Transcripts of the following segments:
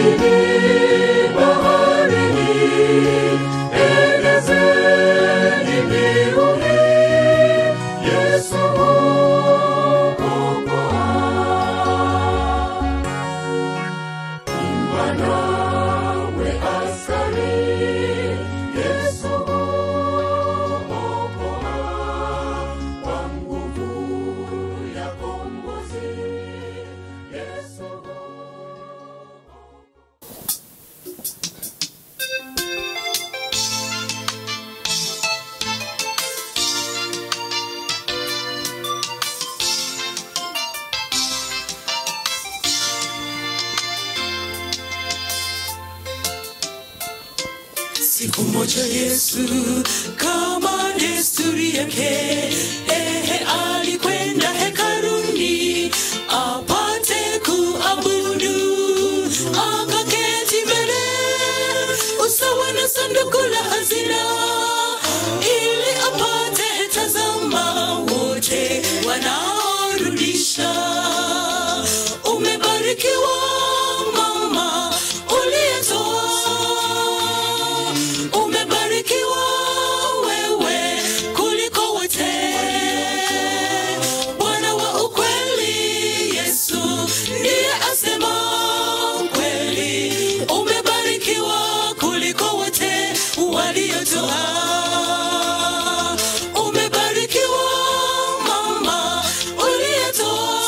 majini, baharini, elezeni mbiu hii, Yesu huokoa. Imba nawe askari, Yesu huokoa kwa nguvu ya kombozi. Yesu Siku moja Yesu kama desturi yake, ehe, alikwenda hekaluni apate kuabudu, akaketi mbele usawa na sanduku la hazina, ili apate tazama wote wanaorudisha. Umebarikiwa mama uliyetoa umebarikiwa wewe kuliko wote. Bwana wa ukweli Yesu ndiye asema kweli, umebarikiwa kuliko wote waliotoa. Umebarikiwa mama uliyetoa,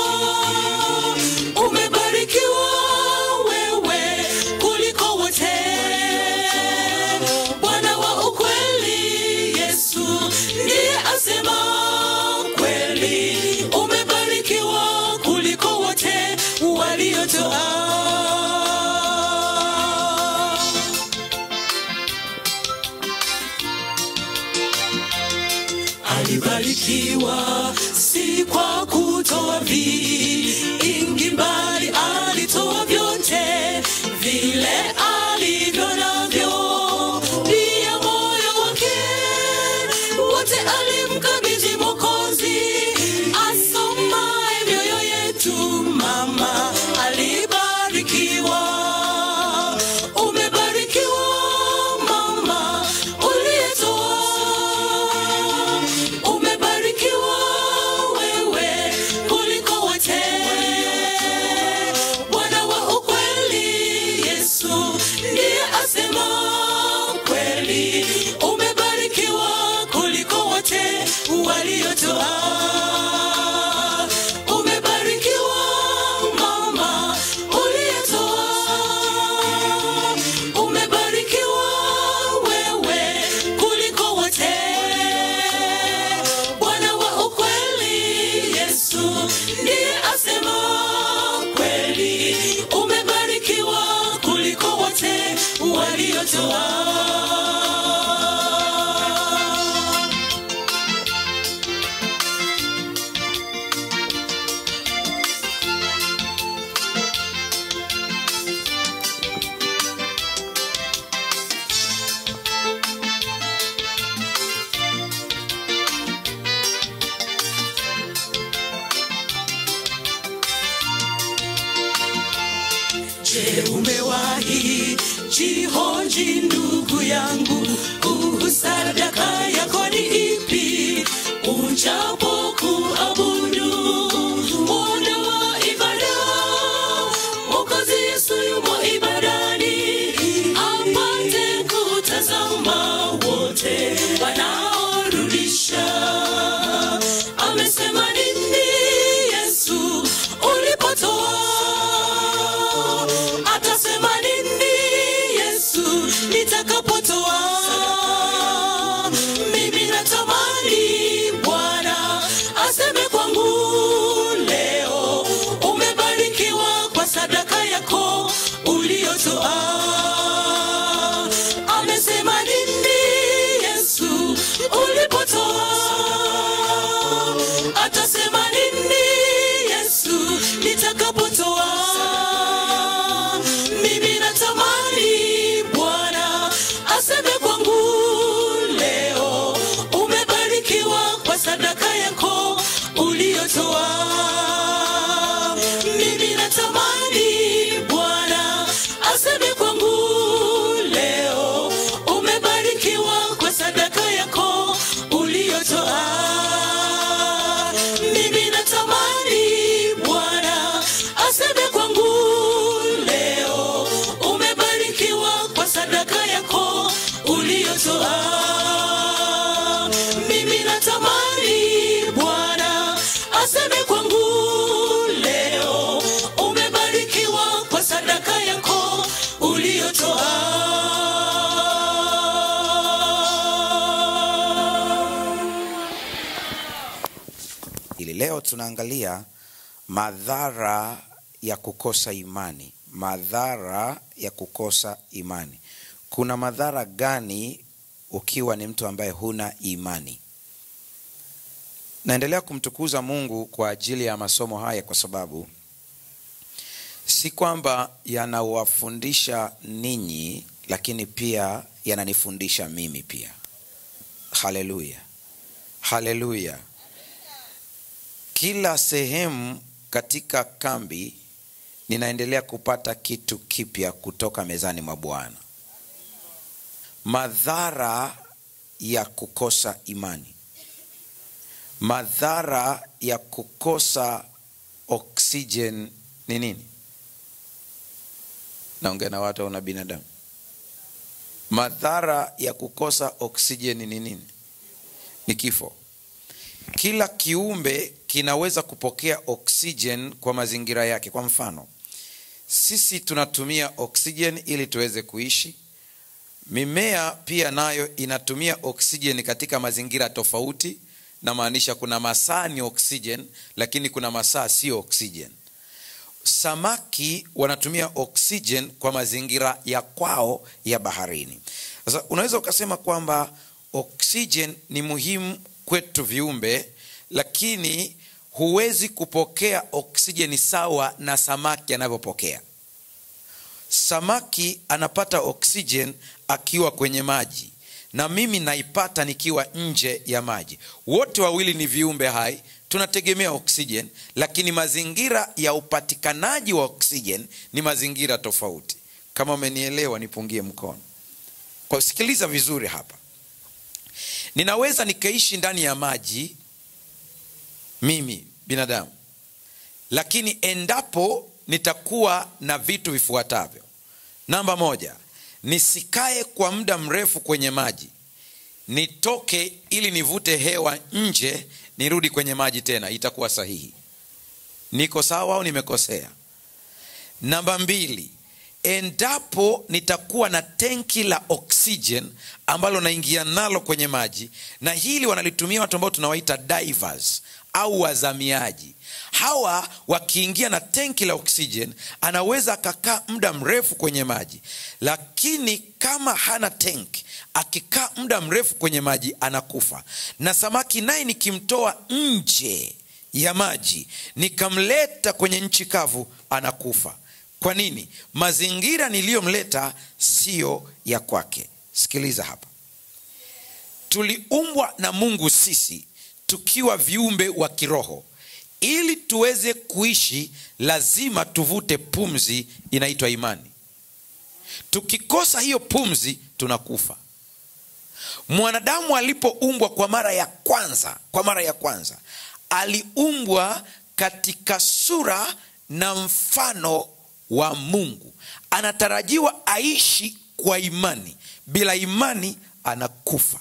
umebarikiwa wewe kuliko wote. Bwana wa ukweli Yesu ndiye asema kweli, umebarikiwa kuliko wote waliotoa. Alibarikiwa si kwa kutoa vingi, bali alitoa vyote vile alivyo navyo, pia moyo wake wote alimkabidhi Mwokozi asomaye mioyo yetu. Mama alibarikiwa, umebarikiwa mama uliyetoa umebarikiwa wewe kuliko wote. Bwana wa ukweli Yesu ndiye asema kweli, umebarikiwa kuliko wote waliotoa. Umebarikiwa mama uliyetoa, umebarikiwa wewe kuliko wote. Bwana wa ukweli Yesu ndiye asema kweli, umebarikiwa kuliko wote waliotoa. Je, umewahi jihoji ndugu yangu, kuhu sadaka yako ni ipi? Ujapo kuabudu muda wa ibada, Mwokozi Yesu yumo ibadani, apate kutazama wote wanaorudisha. Amesema nini Yesu ulipotoa atasema nini Yesu nitakapotoa? Mimi natamani Bwana aseme kwangu leo, umebarikiwa kwa sadaka yako uliyotoa. Amesema nini Yesu ulipotoa? Atasema nini Yesu nitakapotoa? Mimi natamani Bwana leo tunaangalia madhara ya kukosa imani madhara ya kukosa imani kuna madhara gani ukiwa ni mtu ambaye huna imani naendelea kumtukuza mungu kwa ajili ya masomo haya kwa sababu si kwamba yanawafundisha ninyi lakini pia yananifundisha mimi pia haleluya haleluya kila sehemu katika kambi ninaendelea kupata kitu kipya kutoka mezani mwa bwana madhara ya kukosa imani madhara ya kukosa oksijen ni nini naongea na watu au na binadamu madhara ya kukosa oksijeni ni nini ni kifo kila kiumbe kinaweza kupokea oksijen kwa mazingira yake kwa mfano sisi tunatumia oksijen ili tuweze kuishi mimea pia nayo inatumia oksijen katika mazingira tofauti namaanisha kuna masaa ni oksijen lakini kuna masaa sio oksijen samaki wanatumia oksijen kwa mazingira ya kwao ya baharini sasa unaweza ukasema kwamba oksijen ni muhimu kwetu viumbe lakini huwezi kupokea oksijeni sawa na samaki anavyopokea samaki anapata oksijen akiwa kwenye maji na mimi naipata nikiwa nje ya maji wote wawili ni viumbe hai tunategemea oksijen lakini mazingira ya upatikanaji wa oksijen ni mazingira tofauti kama umenielewa nipungie mkono kwa sikiliza vizuri hapa ninaweza nikaishi ndani ya maji mimi binadamu lakini endapo nitakuwa na vitu vifuatavyo namba moja nisikae kwa muda mrefu kwenye maji nitoke ili nivute hewa nje nirudi kwenye maji tena itakuwa sahihi niko sawa au nimekosea namba mbili endapo nitakuwa na tenki la oxygen ambalo naingia nalo kwenye maji na hili wanalitumia watu ambao tunawaita divers au wazamiaji hawa wakiingia na tenki la oxygen anaweza akakaa muda mrefu kwenye maji lakini kama hana tenki akikaa muda mrefu kwenye maji anakufa na samaki naye nikimtoa nje ya maji nikamleta kwenye nchi kavu anakufa kwa nini mazingira niliyomleta siyo ya kwake sikiliza hapa tuliumbwa na mungu sisi tukiwa viumbe wa kiroho ili tuweze kuishi lazima tuvute pumzi inaitwa imani tukikosa hiyo pumzi tunakufa mwanadamu alipoumbwa kwa mara ya kwanza kwa mara ya kwanza aliumbwa katika sura na mfano wa mungu anatarajiwa aishi kwa imani bila imani anakufa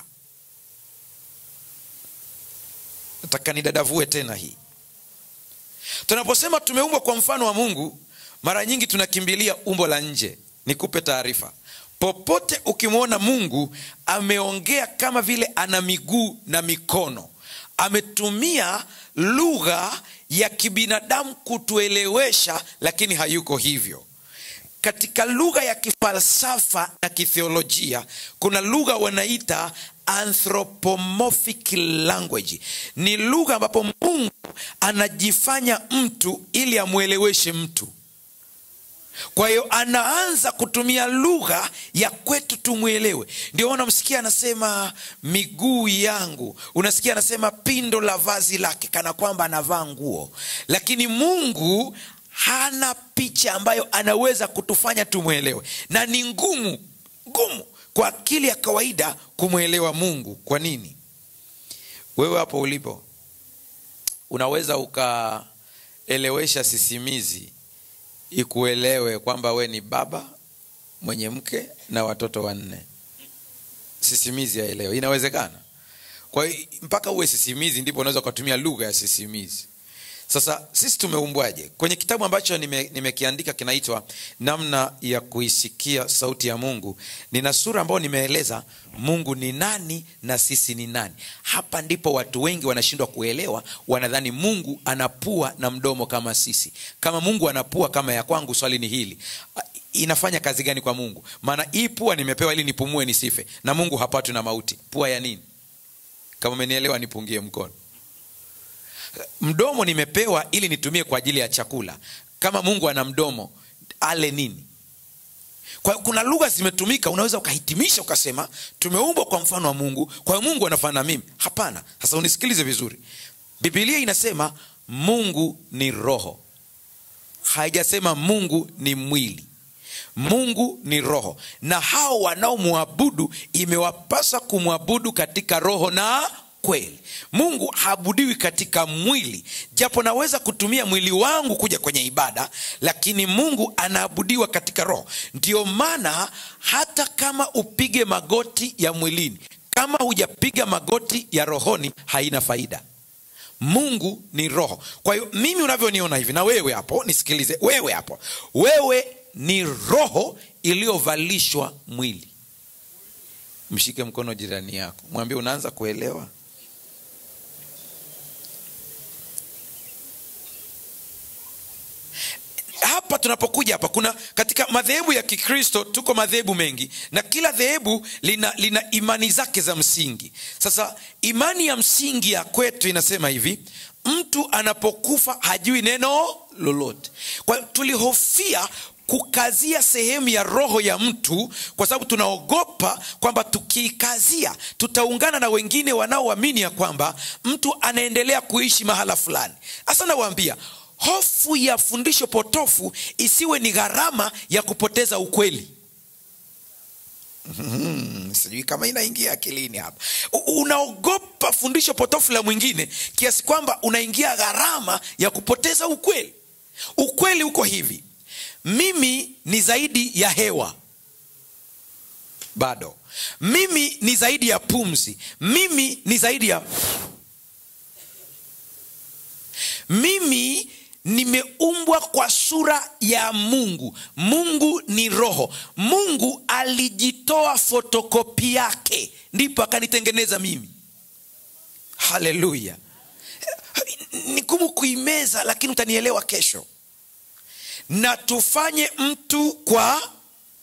nataka nidadavue tena hii tunaposema tumeumbwa kwa mfano wa mungu mara nyingi tunakimbilia umbo la nje nikupe taarifa popote ukimwona mungu ameongea kama vile ana miguu na mikono ametumia lugha ya kibinadamu kutuelewesha lakini hayuko hivyo katika lugha ya kifalsafa na kithiolojia kuna lugha wanaita anthropomorphic language ni lugha ambapo mungu anajifanya mtu ili amweleweshe mtu kwa hiyo anaanza kutumia lugha ya kwetu tumwelewe ndio unamsikia anasema miguu yangu unasikia anasema pindo la vazi lake kana kwamba anavaa nguo lakini mungu hana picha ambayo anaweza kutufanya tumwelewe na ni ngumu ngumu kwa akili ya kawaida kumwelewa mungu kwa nini wewe hapo ulipo unaweza ukaelewesha sisimizi ikuelewe kwamba we ni baba mwenye mke na watoto wanne sisimizi aelewe inawezekana kwa hiyo mpaka uwe sisimizi ndipo unaweza ukatumia lugha ya sisimizi sasa sisi tumeumbwaje kwenye kitabu ambacho nime- nimekiandika kinaitwa namna ya kuisikia sauti ya mungu nina sura ambayo nimeeleza mungu ni nani na sisi ni nani hapa ndipo watu wengi wanashindwa kuelewa wanadhani mungu anapua na mdomo kama sisi kama mungu anapua kama ya kwangu swali ni hili A- inafanya kazi gani kwa mungu maana hii pua nimepewa ili nipumue nisife na mungu hapatwi na mauti pua ya nini kama umenielewa nipungie mkono mdomo nimepewa ili nitumie kwa ajili ya chakula kama mungu ana mdomo ale nini kwa hiyo kuna lugha zimetumika unaweza ukahitimisha ukasema tumeumbwa kwa mfano wa mungu kwa hiyo mungu anafanana na mimi hapana sasa unisikilize vizuri bibilia inasema mungu ni roho haijasema mungu ni mwili mungu ni roho na hao wanaomwabudu imewapasa kumwabudu katika roho na kweli mungu haabudiwi katika mwili japo naweza kutumia mwili wangu kuja kwenye ibada lakini mungu anaabudiwa katika roho ndio maana hata kama upige magoti ya mwilini kama hujapiga magoti ya rohoni haina faida mungu ni roho kwa hiyo mimi unavyoniona hivi na wewe hapo nisikilize wewe hapo wewe ni roho iliyovalishwa mwili mshike mkono jirani yako mwambie unaanza kuelewa hapa tunapokuja hapa kuna katika madhehebu ya kikristo tuko madhehebu mengi na kila dhehebu lina, lina imani zake za msingi sasa imani ya msingi ya kwetu inasema hivi mtu anapokufa hajui neno lolote kwa hiyo tulihofia kukazia sehemu ya roho ya mtu kwa sababu tunaogopa kwamba tukiikazia tutaungana na wengine wanaoamini ya kwamba mtu anaendelea kuishi mahala fulani hasa nawaambia hofu ya fundisho potofu isiwe ni gharama ya kupoteza ukweli Mhm, sijui kama inaingia akilini hapa U- unaogopa fundisho potofu la mwingine kiasi kwamba unaingia gharama ya kupoteza ukweli ukweli uko hivi mimi ni zaidi ya hewa bado mimi ni zaidi ya pumzi mimi ni zaidi ya mimi nimeumbwa kwa sura ya mungu mungu ni roho mungu alijitoa fotokopi yake ndipo akanitengeneza mimi haleluya ni gumu kuimeza lakini utanielewa kesho na tufanye mtu kwa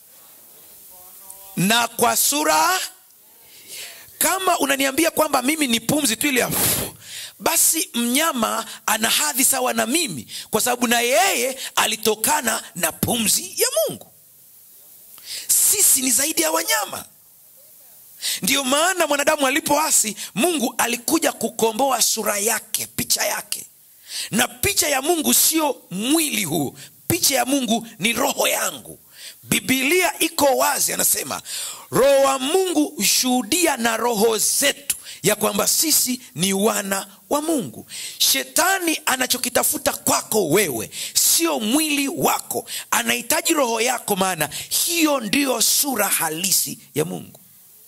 na kwa sura kama unaniambia kwamba mimi ni pumzi tu ile ya basi mnyama ana hadhi sawa na mimi kwa sababu na yeye alitokana na pumzi ya mungu sisi ni zaidi ya wanyama ndiyo maana mwanadamu alipoasi mungu alikuja kukomboa sura yake picha yake na picha ya mungu sio mwili huu picha ya mungu ni roho yangu bibilia iko wazi anasema roho wa mungu hushuhudia na roho zetu ya kwamba sisi ni wana wa mungu shetani anachokitafuta kwako wewe sio mwili wako anahitaji roho yako maana hiyo ndiyo sura halisi ya mungu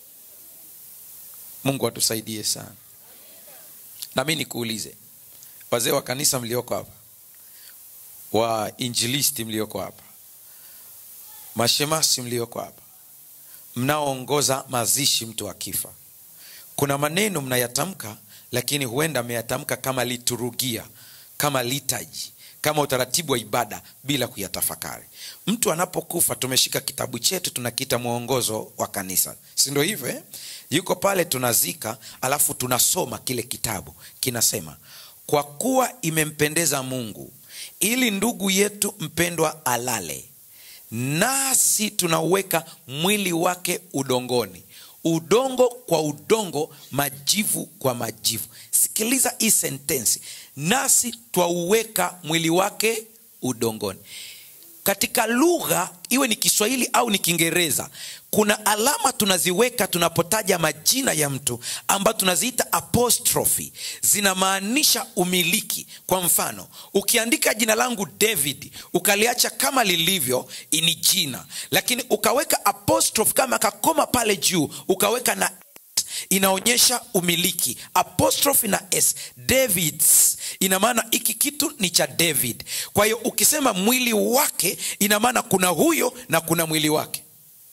mungu atusaidie sana nami nikuulize wazee wa kanisa mlioko hapa wa injilisti mlioko hapa mashemasi mlioko hapa mnaoongoza mazishi mtu akifa kuna maneno mnayatamka lakini huenda mmeyatamka kama liturugia kama litaji kama utaratibu wa ibada bila kuyatafakari mtu anapokufa tumeshika kitabu chetu tunakiita mwongozo wa kanisa si ndio hivyo eh? yuko pale tunazika alafu tunasoma kile kitabu kinasema kwa kuwa imempendeza mungu ili ndugu yetu mpendwa alale nasi tunauweka mwili wake udongoni udongo kwa udongo majivu kwa majivu sikiliza hii sentensi nasi twauweka mwili wake udongoni katika lugha iwe ni kiswahili au ni kiingereza kuna alama tunaziweka tunapotaja majina ya mtu ambayo tunaziita apostrophe zinamaanisha umiliki kwa mfano ukiandika jina langu david ukaliacha kama lilivyo ni jina lakini ukaweka apostrophe kama kakoma pale juu ukaweka na inaonyesha umiliki apostrophe na s davids ina maana hiki kitu ni cha david kwa hiyo ukisema mwili wake ina maana kuna huyo na kuna mwili wake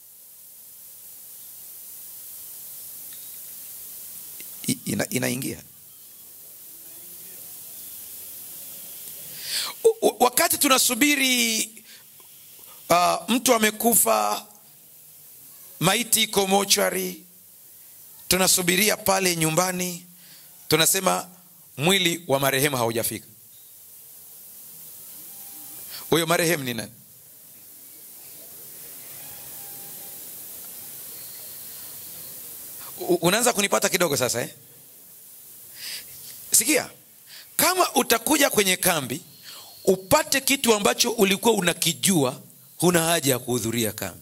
I- ina, inaingia U- u- wakati tunasubiri uh, mtu amekufa maiti iko mochwari tunasubiria pale nyumbani tunasema mwili wa marehemu haujafika huyo marehemu ni nani U- unaanza kunipata kidogo sasa eh? sikia kama utakuja kwenye kambi upate kitu ambacho ulikuwa unakijua huna haja ya kuhudhuria kambi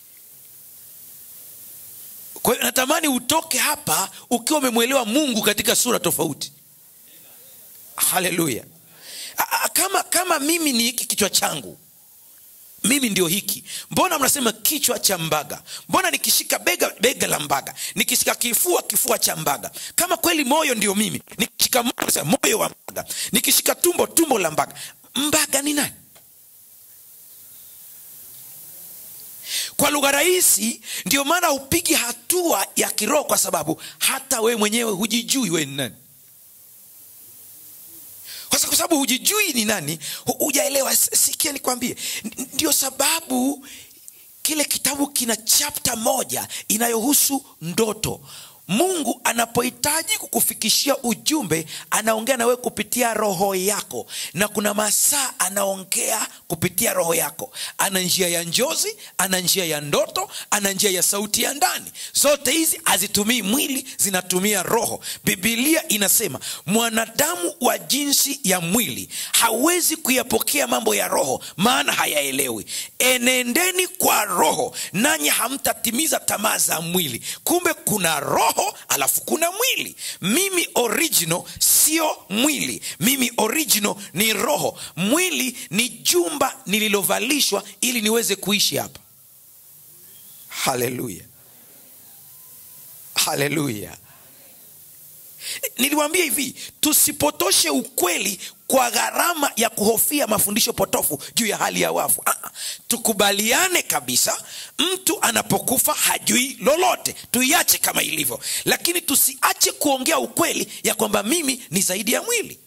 kwa hiyo natamani utoke hapa ukiwa umemwelewa mungu katika sura tofauti haleluya A- a- kama kama mimi ni hiki kichwa changu mimi ndio hiki mbona mnasema kichwa cha mbaga mbona nikishika bega bega la mbaga nikishika kifua kifua cha mbaga kama kweli moyo ndio mimi nikishika moyo nasema moyo wa mbaga nikishika tumbo tumbo la mbaga mbaga ni nani kwa lugha rahisi ndio maana upigi hatua ya kiroho kwa sababu hata wewe mwenyewe hujijui wewe ni nani kwa sa- kwa sababu hujijui ni nani hu- hujaelewa S- sikia nikwambie N- ndio sababu kile kitabu kina chapta moja inayohusu ndoto mungu anapohitaji kukufikishia ujumbe anaongea na wewe kupitia roho yako na kuna masaa anaongea kupitia roho yako ana njia ya njozi ana njia ya ndoto ana njia ya sauti ya ndani zote hizi hazitumii mwili zinatumia roho bibilia inasema mwanadamu wa jinsi ya mwili hawezi kuyapokea mambo ya roho maana hayaelewi enendeni kwa roho nanyi hamtatimiza tamaa za mwili kumbe kuna roho alafu kuna mwili mimi original sio mwili mimi original ni roho mwili ni jumba nililovalishwa ili niweze kuishi hapa haleluya haleluya niliwambia hivi tusipotoshe ukweli kwa gharama ya kuhofia mafundisho potofu juu ya hali ya wafu ah, tukubaliane kabisa mtu anapokufa hajui lolote tuiache kama ilivyo lakini tusiache kuongea ukweli ya kwamba mimi ni zaidi ya mwili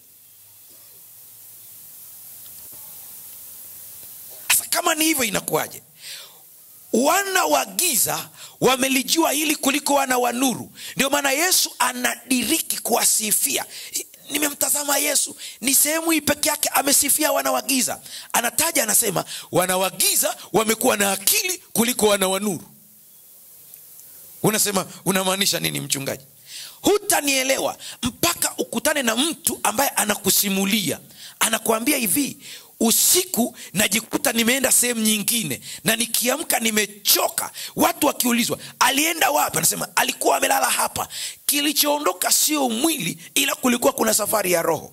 sasa kama ni hivyo inakuwaje wana wa giza wamelijua hili kuliko wana wa nuru ndio maana yesu anadiriki kuwasifia nimemtazama yesu ni sehemu hii peke yake amesifia wana wa giza anataja anasema wana wa giza wamekuwa na akili kuliko wana wa nuru unasema unamaanisha nini mchungaji hutanielewa mpaka ukutane na mtu ambaye anakusimulia anakuambia hivi usiku najikuta nimeenda sehemu nyingine na nikiamka nimechoka watu wakiulizwa alienda wapi anasema alikuwa amelala hapa kilichoondoka sio mwili ila kulikuwa kuna safari ya roho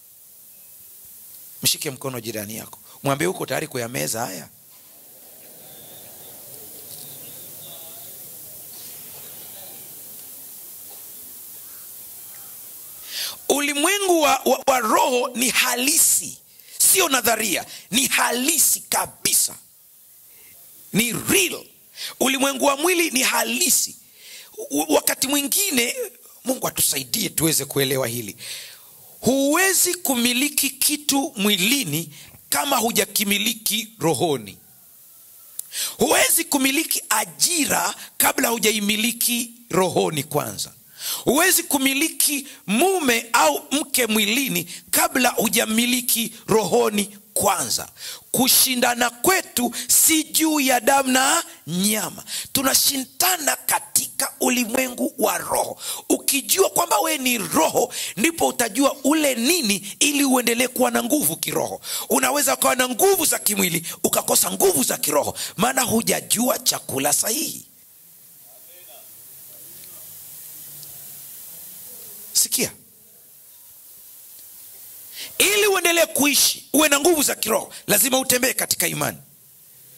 mshike mkono jirani yako mwambie huko tayari kuyameza haya ulimwengu wa, wa, wa roho ni halisi sio nadharia ni halisi kabisa ni real ulimwengu wa mwili ni halisi U- wakati mwingine mungu atusaidie tuweze kuelewa hili huwezi kumiliki kitu mwilini kama hujakimiliki rohoni huwezi kumiliki ajira kabla hujaimiliki rohoni kwanza huwezi kumiliki mume au mke mwilini kabla hujamiliki rohoni kwanza kushindana kwetu si juu ya damu na nyama tunashindana katika ulimwengu wa roho ukijua kwamba wewe ni roho ndipo utajua ule nini ili uendelee kuwa na nguvu kiroho unaweza ukawa na nguvu za kimwili ukakosa nguvu za kiroho maana hujajua chakula sahihi sikia ili uendelee kuishi uwe na nguvu za kiroho lazima utembee katika imani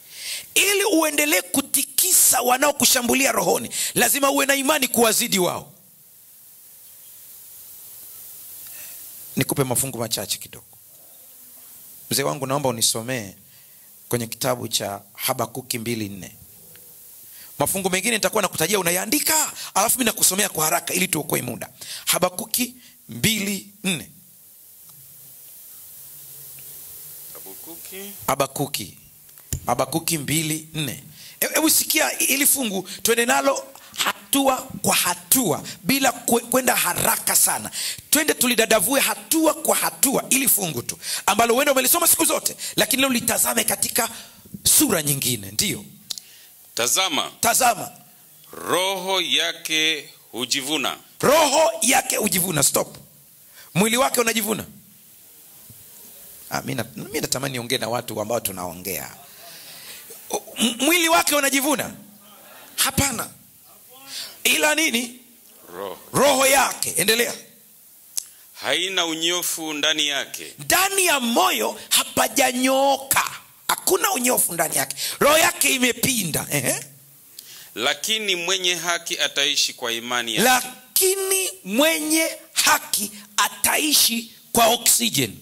ili uendelee kutikisa wanaokushambulia rohoni lazima uwe na imani kuwazidi wao nikupe mafungu machache kidogo mzee wangu naomba unisomee kwenye kitabu cha habakuki mbili nne mafungu mengine nitakuwa nakutajia unayaandika alafu mi nakusomea kwa haraka ili tuokoe muda habakuki mbili nne Habakuki habakuki habakuki mbili nne E- hebu sikia ili fungu twende nalo hatua kwa hatua bila kwe- kwenda haraka sana twende tulidadavue hatua kwa hatua ili fungu tu ambalo huenda umelisoma siku zote lakini leo litazame katika sura nyingine ndiyo tazama tazama roho yake hujivuna roho yake hujivuna stop mwili wake unajivuna ah, mi na- mi natamani niongee na watu ambao tunaongea M- mwili wake unajivuna hapana ila nini roho roho yake endelea haina unyofu ndani yake ndani ya moyo hapajanyooka hakuna unyofu ndani yake roho yake imepinda Ehe. lakini mwenye haki ataishi kwa imani yake lakini mwenye haki ataishi kwa oksijeni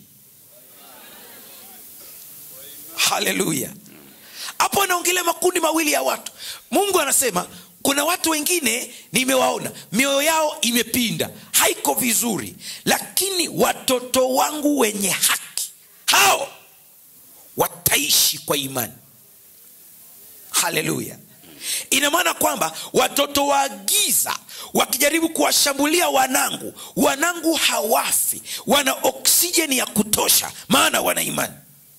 haleluya hapo anaongelea makundi mawili ya watu mungu anasema kuna watu wengine nimewaona mioyo yao imepinda haiko vizuri lakini watoto wangu wenye haki hao wataishi kwa imani haleluya ina maana kwamba watoto wa giza wakijaribu kuwashambulia wanangu wanangu hawafi wana oksijeni ya kutosha maana wana imani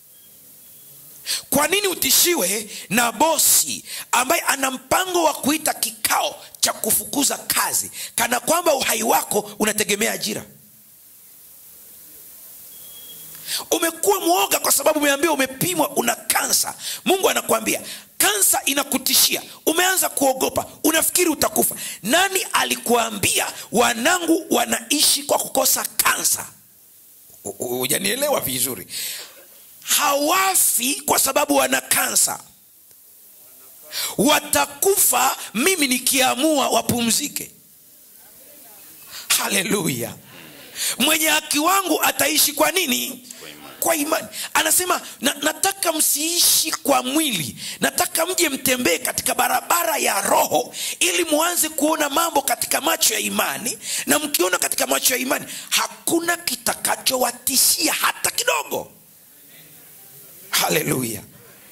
kwa nini utishiwe na bosi ambaye ana mpango wa kuita kikao cha kufukuza kazi kana kwamba uhai wako unategemea ajira umekuwa mwoga kwa sababu umeambiwa umepimwa una kansa mungu anakuambia kansa inakutishia umeanza kuogopa unafikiri utakufa nani alikuambia wanangu wanaishi kwa kukosa kansa U- u- hujanielewa vizuri hawafi kwa sababu wana kansa watakufa mimi nikiamua wapumzike haleluya mwenye haki wangu ataishi kwa nini kwa imani anasema na, nataka msiishi kwa mwili nataka mje mtembee katika barabara ya roho ili muanze kuona mambo katika macho ya imani na mkiona katika macho ya imani hakuna kitakachowatishia hata kidogo haleluya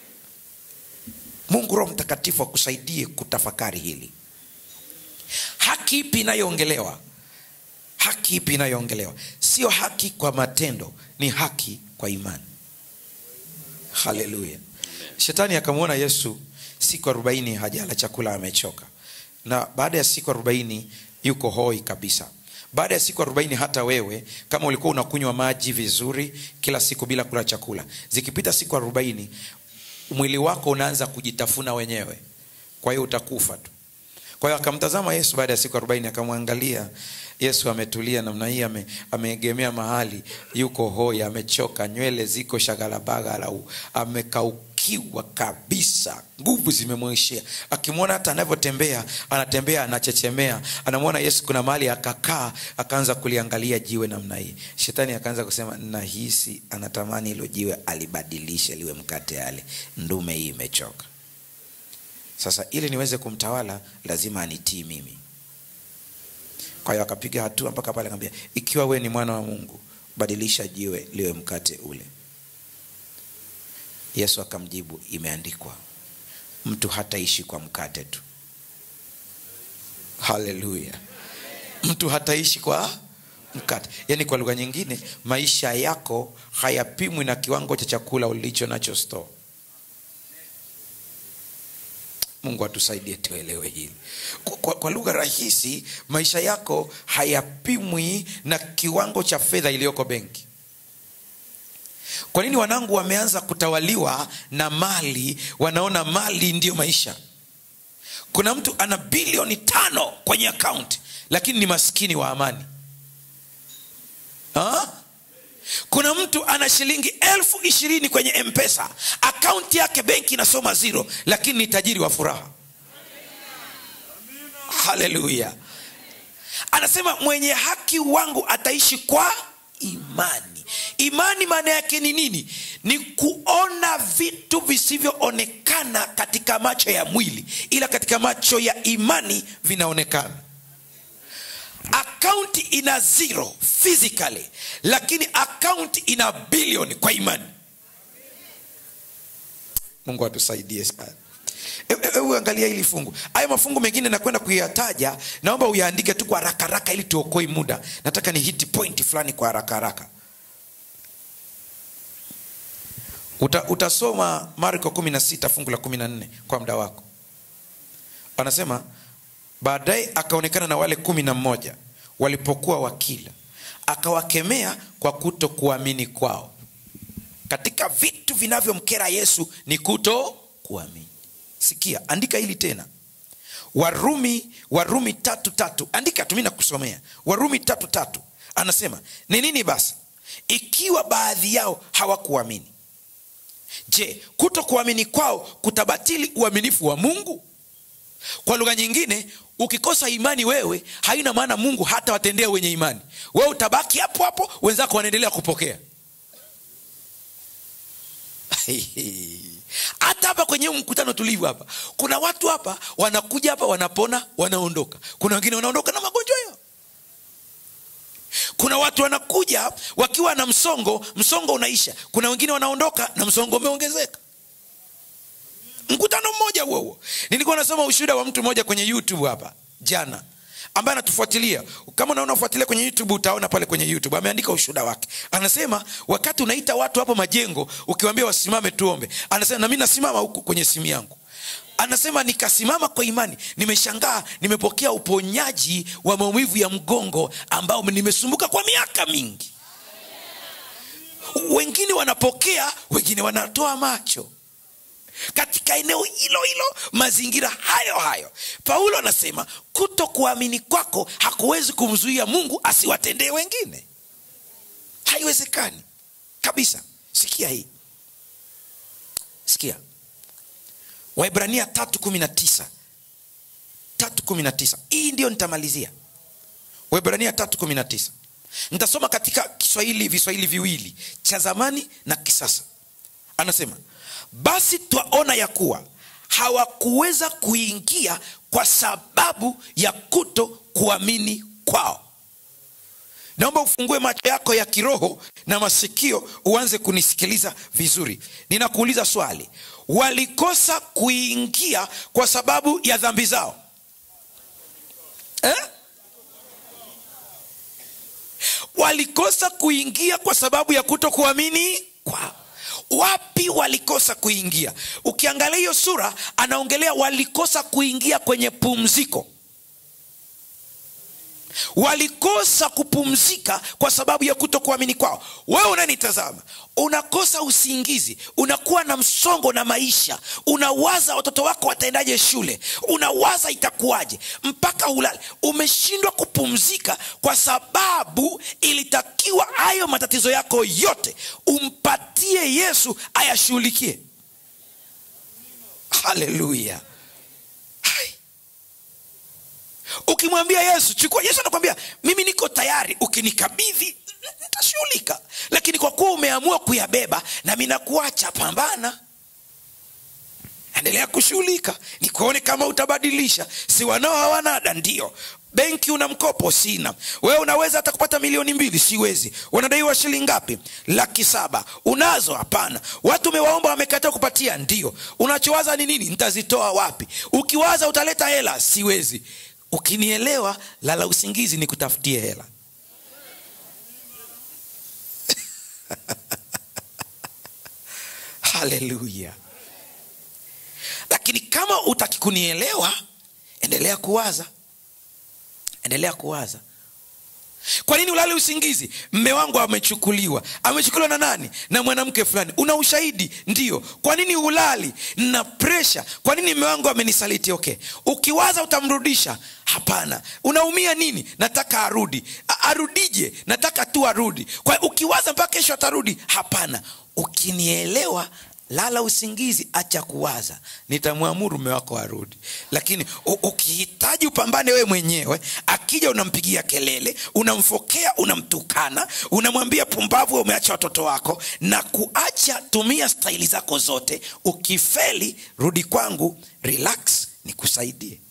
mungu roho mtakatifu akusaidie kutafakari hili haki ipi inayoongelewa haki ipi inayoongelewa sio haki kwa matendo ni haki kwa imani haleluya shetani akamwona yesu siku arobaini hajala chakula amechoka na baada ya siku arobaini yuko hoi kabisa baada ya siku arobaini hata wewe kama ulikuwa unakunywa maji vizuri kila siku bila kula chakula zikipita siku arobaini mwili wako unaanza kujitafuna wenyewe kwa hiyo utakufa tu kwa hiyo akamtazama yesu baada ya siku arobaini akamwangalia yesu ametulia namna hii ame, ameegemea mahali yuko hoi amechoka nywele ziko shagalabagala amekaukiwa kabisa nguvu zimemwishia akimwona hata anavyotembea anatembea anachechemea anamwona yesu kuna mahali akakaa akaanza kuliangalia jiwe namna hii shetani akaanza kusema nahisi anatamani hilo jiwe alibadilishe liwe mkate ale ndume hii imechoka sasa ili niweze kumtawala lazima anitii mimi kwa hiyo akapiga hatua mpaka pale akamwambia ikiwa we ni mwana wa mungu badilisha jiwe liwe mkate ule yesu akamjibu imeandikwa mtu hataishi kwa mkate tu haleluya mtu hataishi kwa mkate yaani kwa lugha nyingine maisha yako hayapimwi na kiwango cha chakula ulicho nacho store mungu atusaidie tuelewe hili kwa, kwa, kwa lugha rahisi maisha yako hayapimwi na kiwango cha fedha iliyoko benki kwa nini wanangu wameanza kutawaliwa na mali wanaona mali ndiyo maisha kuna mtu ana bilioni tano kwenye akaunti lakini ni maskini wa amani ha? kuna mtu ana shilingi elfu ishirini kwenye mpesa akaunti yake benki inasoma zero lakini ni tajiri wa furaha haleluya anasema mwenye haki wangu ataishi kwa imani imani maana yake ni nini ni kuona vitu visivyoonekana katika macho ya mwili ila katika macho ya imani vinaonekana akaunti ina zero physically lakini akaunti ina bilioni kwa imani mungu atusaidie sana hebu angalia hili fungu haya mafungu mengine nakwenda kuyataja naomba uyaandike tu kwa haraka haraka ili tuokoi muda nataka ni hiti point fulani kwa haraka haraka Uta, utasoma marko 16 fungu la 14 kwa muda wako anasema baadaye akaonekana na wale kumi na mmoja walipokuwa wakila akawakemea kwa kuto kuamini kwao katika vitu vinavyomkera yesu ni kuto kuamini sikia andika hili tena warumi warumi tatu tatu andika tumi na kusomea warumi tatu tatu anasema ni nini basi ikiwa baadhi yao hawakuamini je kuto kuamini kwao kutabatili uaminifu wa mungu kwa lugha nyingine ukikosa imani wewe haina maana mungu hata watendea wenye imani wewe utabaki hapo hapo wenzako wanaendelea kupokea hata hapa kwenye huu mkutano tulivu hapa kuna watu hapa wanakuja hapa wanapona wanaondoka kuna wengine wanaondoka na magonjwa yao kuna watu wanakuja wakiwa na msongo msongo unaisha kuna wengine wanaondoka na msongo umeongezeka mkutano mmoja huo huo nilikuwa nasoma ushuhuda wa mtu mmoja kwenye youtube hapa jana ambaye anatufuatilia kama unaona ufuatilia kwenye youtube utaona pale kwenye youtube ameandika ushuhuda wake anasema wakati unaita watu hapo majengo ukiwambia wasimame tuombe anasema nami nasimama huku kwenye simu yangu anasema nikasimama kwa imani nimeshangaa nimepokea uponyaji wa maumivu ya mgongo ambao nimesumbuka kwa miaka mingi wengine wanapokea wengine wanatoa macho katika eneo hilo hilo mazingira hayo hayo paulo anasema kuto kuamini kwako hakuwezi kumzuia mungu asiwatendee wengine haiwezekani kabisa sikia hii sikia waibrania tatu kumi na tisa tatu kumi na tisa hii ndio nitamalizia waibrania tatu kumi na tisa nitasoma katika kiswahili viswahili viwili cha zamani na kisasa anasema basi twaona ya kuwa hawakuweza kuingia kwa sababu ya kuto kuamini kwao naomba ufungue macho yako ya kiroho na masikio uanze kunisikiliza vizuri ninakuuliza swali walikosa kuingia kwa sababu ya dhambi zao eh? walikosa kuingia kwa sababu ya kuto kuamini kwao wapi walikosa kuingia ukiangalia hiyo sura anaongelea walikosa kuingia kwenye pumziko walikosa kupumzika kwa sababu ya kuto kuamini kwao wewe unanitazama unakosa usingizi unakuwa na msongo na maisha unawaza watoto wako wataendaje shule unawaza itakuwaje mpaka ulale umeshindwa kupumzika kwa sababu ilitakiwa hayo matatizo yako yote umpatie yesu ayashughulikie haleluya ukimwambia yesu chukua yesu anakwambia mimi niko tayari ukinikabidhi nitashughulika lakini kwa kuwa umeamua kuyabeba nami nakuacha pambana endelea kushughulika nikuone kama utabadilisha si wanao hawana ada ndio benki una mkopo sina wewe unaweza hata kupata milioni mbili siwezi unadaiwa shilingi ngapi laki saba unazo hapana watu umewaomba wamekataa kupatia ndio unachowaza ni nini nitazitoa wapi ukiwaza utaleta hela siwezi ukinielewa lala usingizi ni kutafutie hela haleluya lakini kama utaki kunielewa endelea kuwaza endelea kuwaza kwa nini ulale usingizi mme wangu amechukuliwa amechukuliwa na nani na mwanamke fulani una ushahidi ndio kwa nini ulali na presha kwa nini mme wangu amenisaliti okay ukiwaza utamrudisha hapana unaumia nini nataka arudi A- arudije nataka tu arudi kwa ukiwaza mpaka kesho atarudi hapana ukinielewa lala usingizi acha kuwaza nitamwamuru mume wako arudi lakini u- ukihitaji upambane wewe mwenyewe akija unampigia kelele unamfokea unamtukana unamwambia pumbavu wewe umeacha watoto wako na kuacha tumia staili zako zote ukifeli rudi kwangu relax nikusaidie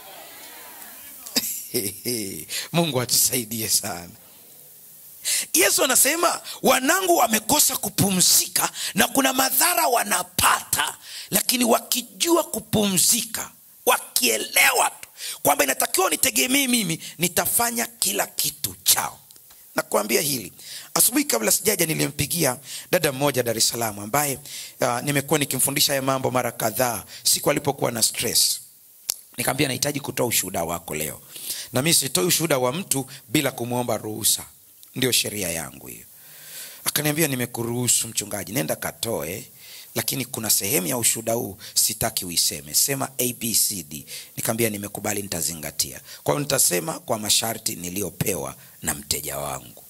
mungu atusaidie sana yesu anasema wanangu wamekosa kupumzika na kuna madhara wanapata lakini wakijua kupumzika wakielewa tu kwamba inatakiwa nitegemee mimi nitafanya kila kitu chao nakuambia hili asubuhi kabla sijaja nilimpigia dada mmoja dar es salaam ambaye uh, nimekuwa nikimfundisha haya mambo mara kadhaa siku alipokuwa na stress nikaambia nahitaji kutoa ushuhuda wako leo na mi sitoi ushuhuda wa mtu bila kumwomba ruhusa ndio sheria yangu hiyo akaniambia nimekuruhusu mchungaji nenda katoe lakini kuna sehemu ya ushuhuda huu sitaki uiseme sema abcd nikaambia nimekubali nitazingatia kwa hiyo nitasema kwa masharti niliyopewa na mteja wangu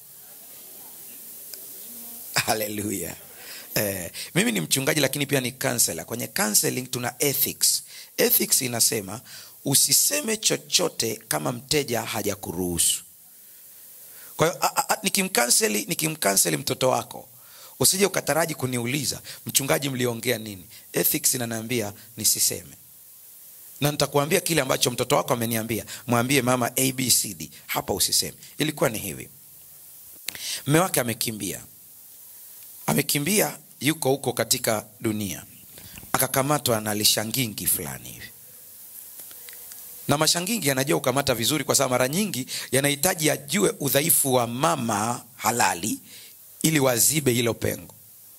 haleluya eh, mimi ni mchungaji lakini pia ni counselor kwenye counseling tuna ethics ethics inasema usiseme chochote kama mteja hajakuruhusu kwa hiyo a- a- a- nikimkanseli nikimkanseli mtoto wako usije ukataraji kuniuliza mchungaji mliongea nini ethics inaniambia nisiseme na nitakuambia kile ambacho mtoto wako ameniambia mwambie mama abcd hapa usiseme ilikuwa ni hivi mme wake amekimbia amekimbia yuko huko katika dunia akakamatwa na lishangingi fulani hivi na mashangingi yanajua kukamata vizuri kwa sababu mara nyingi yanahitaji ajue udhaifu wa mama halali ili wazibe hilo pengo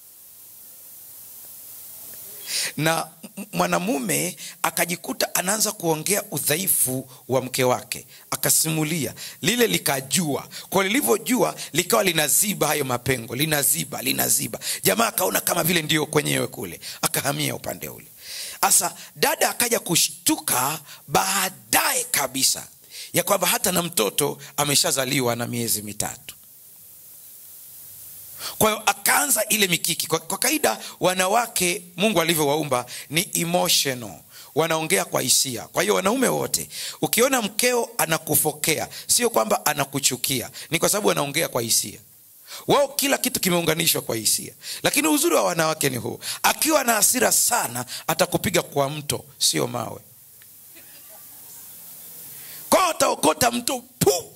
na m- mwanamume akajikuta anaanza kuongea udhaifu wa mke wake akasimulia lile likajua kwa lilivyojua likawa linaziba hayo mapengo linaziba linaziba jamaa akaona kama vile ndio kwenyewe kule akahamia upande ule sasa dada akaja kushtuka baadaye kabisa ya kwamba hata na mtoto ameshazaliwa na miezi mitatu kwa hiyo akaanza ile mikiki kwa, kwa kaida wanawake mungu alivyowaumba ni emotional wanaongea kwa hisia kwa hiyo wanaume wote ukiona mkeo anakufokea sio kwamba anakuchukia ni kwa sababu anaongea kwa hisia wao kila kitu kimeunganishwa kwa hisia lakini uzuri wa wanawake ni huu akiwa na hasira sana atakupiga kwa mto sio mawe kwao ataokota mto pu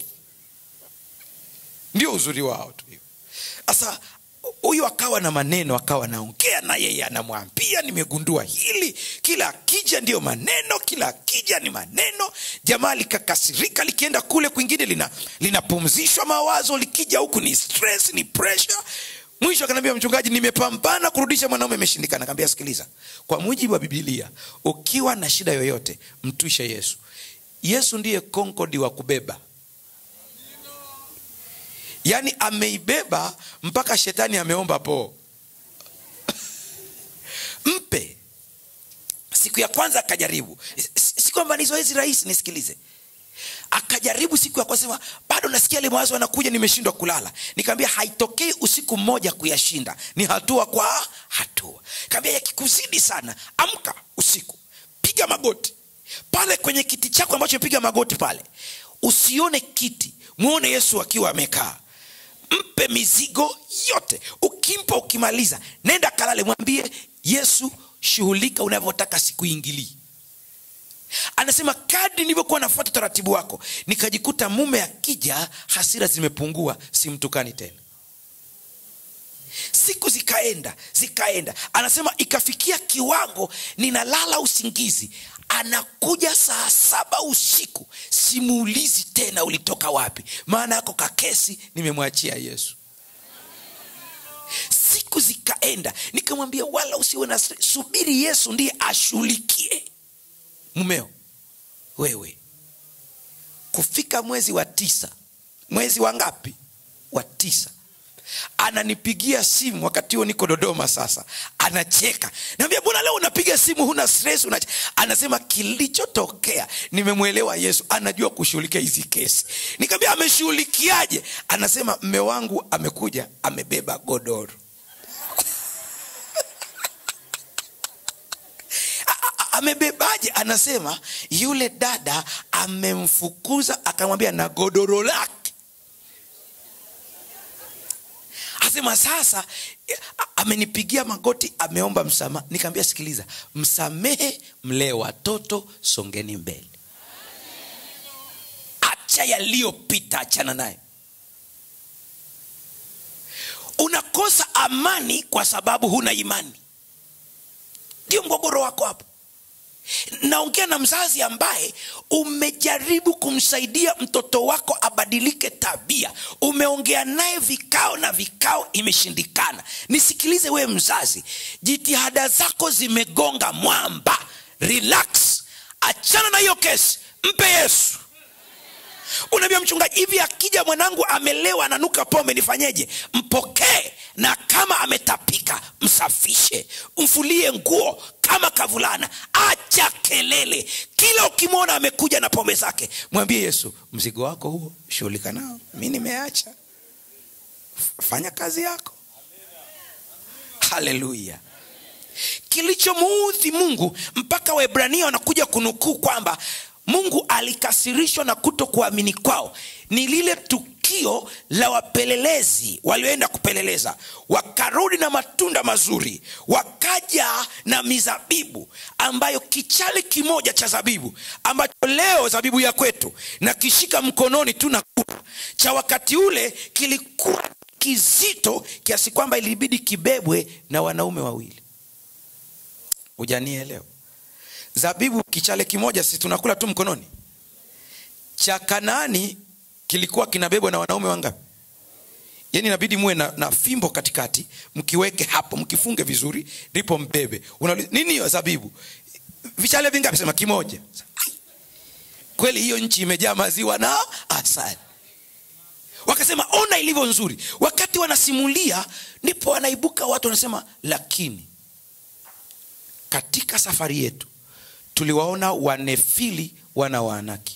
ndio uzuri wao tu hiyo sasa huyu akawa na maneno akawa naongea na yeye anamwambia nimegundua hili kila akija ndiyo maneno kila akija ni maneno jamaa likakasirika likienda kule kwingine lina linapumzishwa mawazo likija huku ni stress ni pressure mwisho akaniambia mchungaji nimepambana kurudisha mwanaume imeshindikana kaambia sikiliza kwa mujibu wa bibilia ukiwa na shida yoyote mtwishe yesu yesu ndiye konkodi wa kubeba yaani ameibeba mpaka shetani ameomba poo mpe siku ya kwanza akajaribu si si kwamba ni zoezi rahisi nisikilize akajaribu siku ya kwanza sema bado nasikia ile mawazo anakuja nimeshindwa kulala nikaambia haitokei usiku mmoja kuyashinda ni hatua kwa hatua kaambia yakikuzidi sana amka usiku piga magoti pale kwenye kiti chako ambacho piga magoti pale usione kiti mwone yesu akiwa amekaa mpe mizigo yote ukimpa ukimaliza nenda kalale mwambie yesu shughulika unavyotaka sikuingilii anasema kadi nilivyokuwa nafuata utaratibu wako nikajikuta mume akija hasira zimepungua simtukani tena siku zikaenda zikaenda anasema ikafikia kiwango ninalala usingizi anakuja saa saba usiku simuulizi tena ulitoka wapi maana yako kakesi nimemwachia yesu siku zikaenda nikamwambia wala usiwe na stress. subiri yesu ndiye ashughulikie mumeo wewe kufika mwezi wa tisa mwezi wa ngapi wa tisa ananipigia simu wakati huo niko dodoma sasa anacheka naambia mbona leo unapiga simu huna stress unache-" anasema kilichotokea nimemwelewa yesu anajua kushughulikia hizi kesi nikaambia ameshughulikiaje anasema mme wangu amekuja amebeba godoro amebebaje anasema yule dada amemfukuza akamwambia na godoro lake asema sasa eh, amenipigia magoti ameomba msamaha nikaambia sikiliza msamehe mlee watoto songeni mbele acha yaliyopita achana nayo unakosa amani kwa sababu huna imani ndio mgogoro wako hapo naongea na mzazi ambaye umejaribu kumsaidia mtoto wako abadilike tabia umeongea naye vikao na vikao imeshindikana nisikilize wewe mzazi jitihada zako zimegonga mwamba relax achana na hiyo kesi mpe yesu unaambia mchungaji hivi akija mwanangu amelewa ananuka pombe nifanyeje mpokee na kama ametapika msafishe mfulie nguo kama kavulana acha kelele kila ukimwona amekuja na pombe zake mwambie yesu mzigo wako huo shughulika nao mi nimeacha F- fanya kazi yako haleluya kilichomuudhi mungu mpaka waebrania wanakuja kunukuu kwamba mungu alikasirishwa na kuto kuamini kwao ni lile tukio la wapelelezi walioenda kupeleleza wakarudi na matunda mazuri wakaja na mizabibu ambayo kichale kimoja cha zabibu ambacho leo zabibu ya kwetu na kishika mkononi tu na kula cha wakati ule kilikuwa kizito kiasi kwamba ilibidi kibebwe na wanaume wawili hujanielewa zabibu kichale kimoja si tunakula tu mkononi cha kanaani kilikuwa kinabebwa na wanaume wangapi yani inabidi muwe na, na fimbo katikati mkiweke hapo mkifunge vizuri ndipo mbebe Unauliza, nini hiyo zabibu vichale vingapi sema kimoja Ai, kweli hiyo nchi imejaa maziwa na asali wakasema ona ilivyo nzuri wakati wanasimulia ndipo wanaibuka watu wanasema lakini katika safari yetu tuliwaona wanefili wana waanaki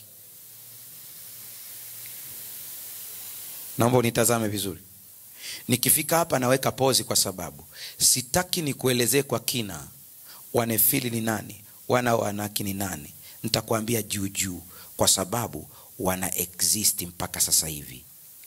naomba unitazame vizuri nikifika hapa naweka pozi kwa sababu sitaki nikuelezee kwa kina wanefili ni nani wana waanaki ni nani nitakuambia juu juu kwa sababu wana exist mpaka sasa hivi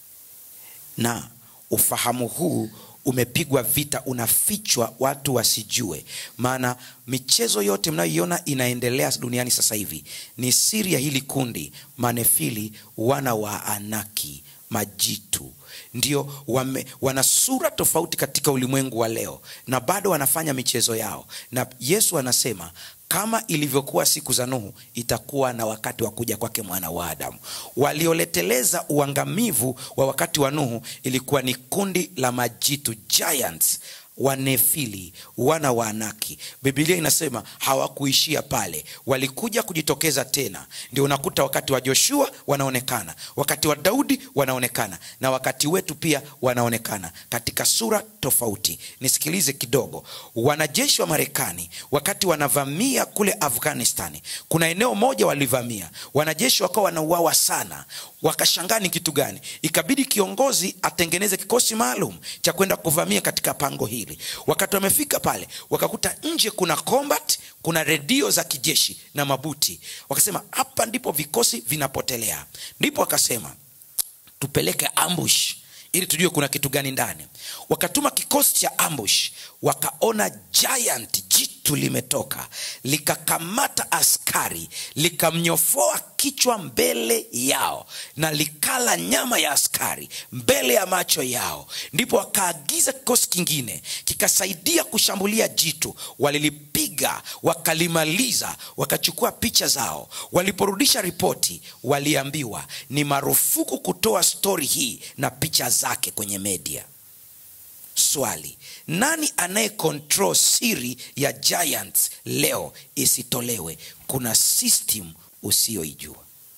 na ufahamu huu umepigwa vita unafichwa watu wasijue maana michezo yote mnayoiona inaendelea duniani sasa hivi ni siri ya hili kundi manefili wana wa anaki majitu ndio wame, wana sura tofauti katika ulimwengu wa leo na bado wanafanya michezo yao na yesu anasema kama ilivyokuwa siku za nuhu itakuwa na wakati wa kuja kwake mwana wa adamu walioleteleza uangamivu wa wakati wa nuhu ilikuwa ni kundi la majitu giants wanefili wana wa anaki bibilia inasema hawakuishia pale walikuja kujitokeza tena ndio unakuta wakati wa joshua wanaonekana wakati wa daudi wanaonekana na wakati wetu pia wanaonekana katika sura tofauti nisikilize kidogo wanajeshi wa marekani wakati wanavamia kule afghanistani kuna eneo moja walivamia wanajeshi wakawa wanauawa sana wakashangaa ni kitu gani ikabidi kiongozi atengeneze kikosi maalum cha kwenda kuvamia katika pango hili wakati wamefika pale wakakuta nje kuna combat kuna redio za kijeshi na mabuti wakasema hapa ndipo vikosi vinapotelea ndipo wakasema tupeleke ambush ili tujue kuna kitu gani ndani wakatuma kikosi cha ambush wakaona giant jitu limetoka likakamata askari likamnyofoa kichwa mbele yao na likala nyama ya askari mbele ya macho yao ndipo wakaagiza kikosi kingine kikasaidia kushambulia jitu walilipiga wakalimaliza wakachukua picha zao waliporudisha ripoti waliambiwa ni marufuku kutoa stori hii na picha zake kwenye media swali nani anaye control siri ya giants leo isitolewe kuna system usiyoijua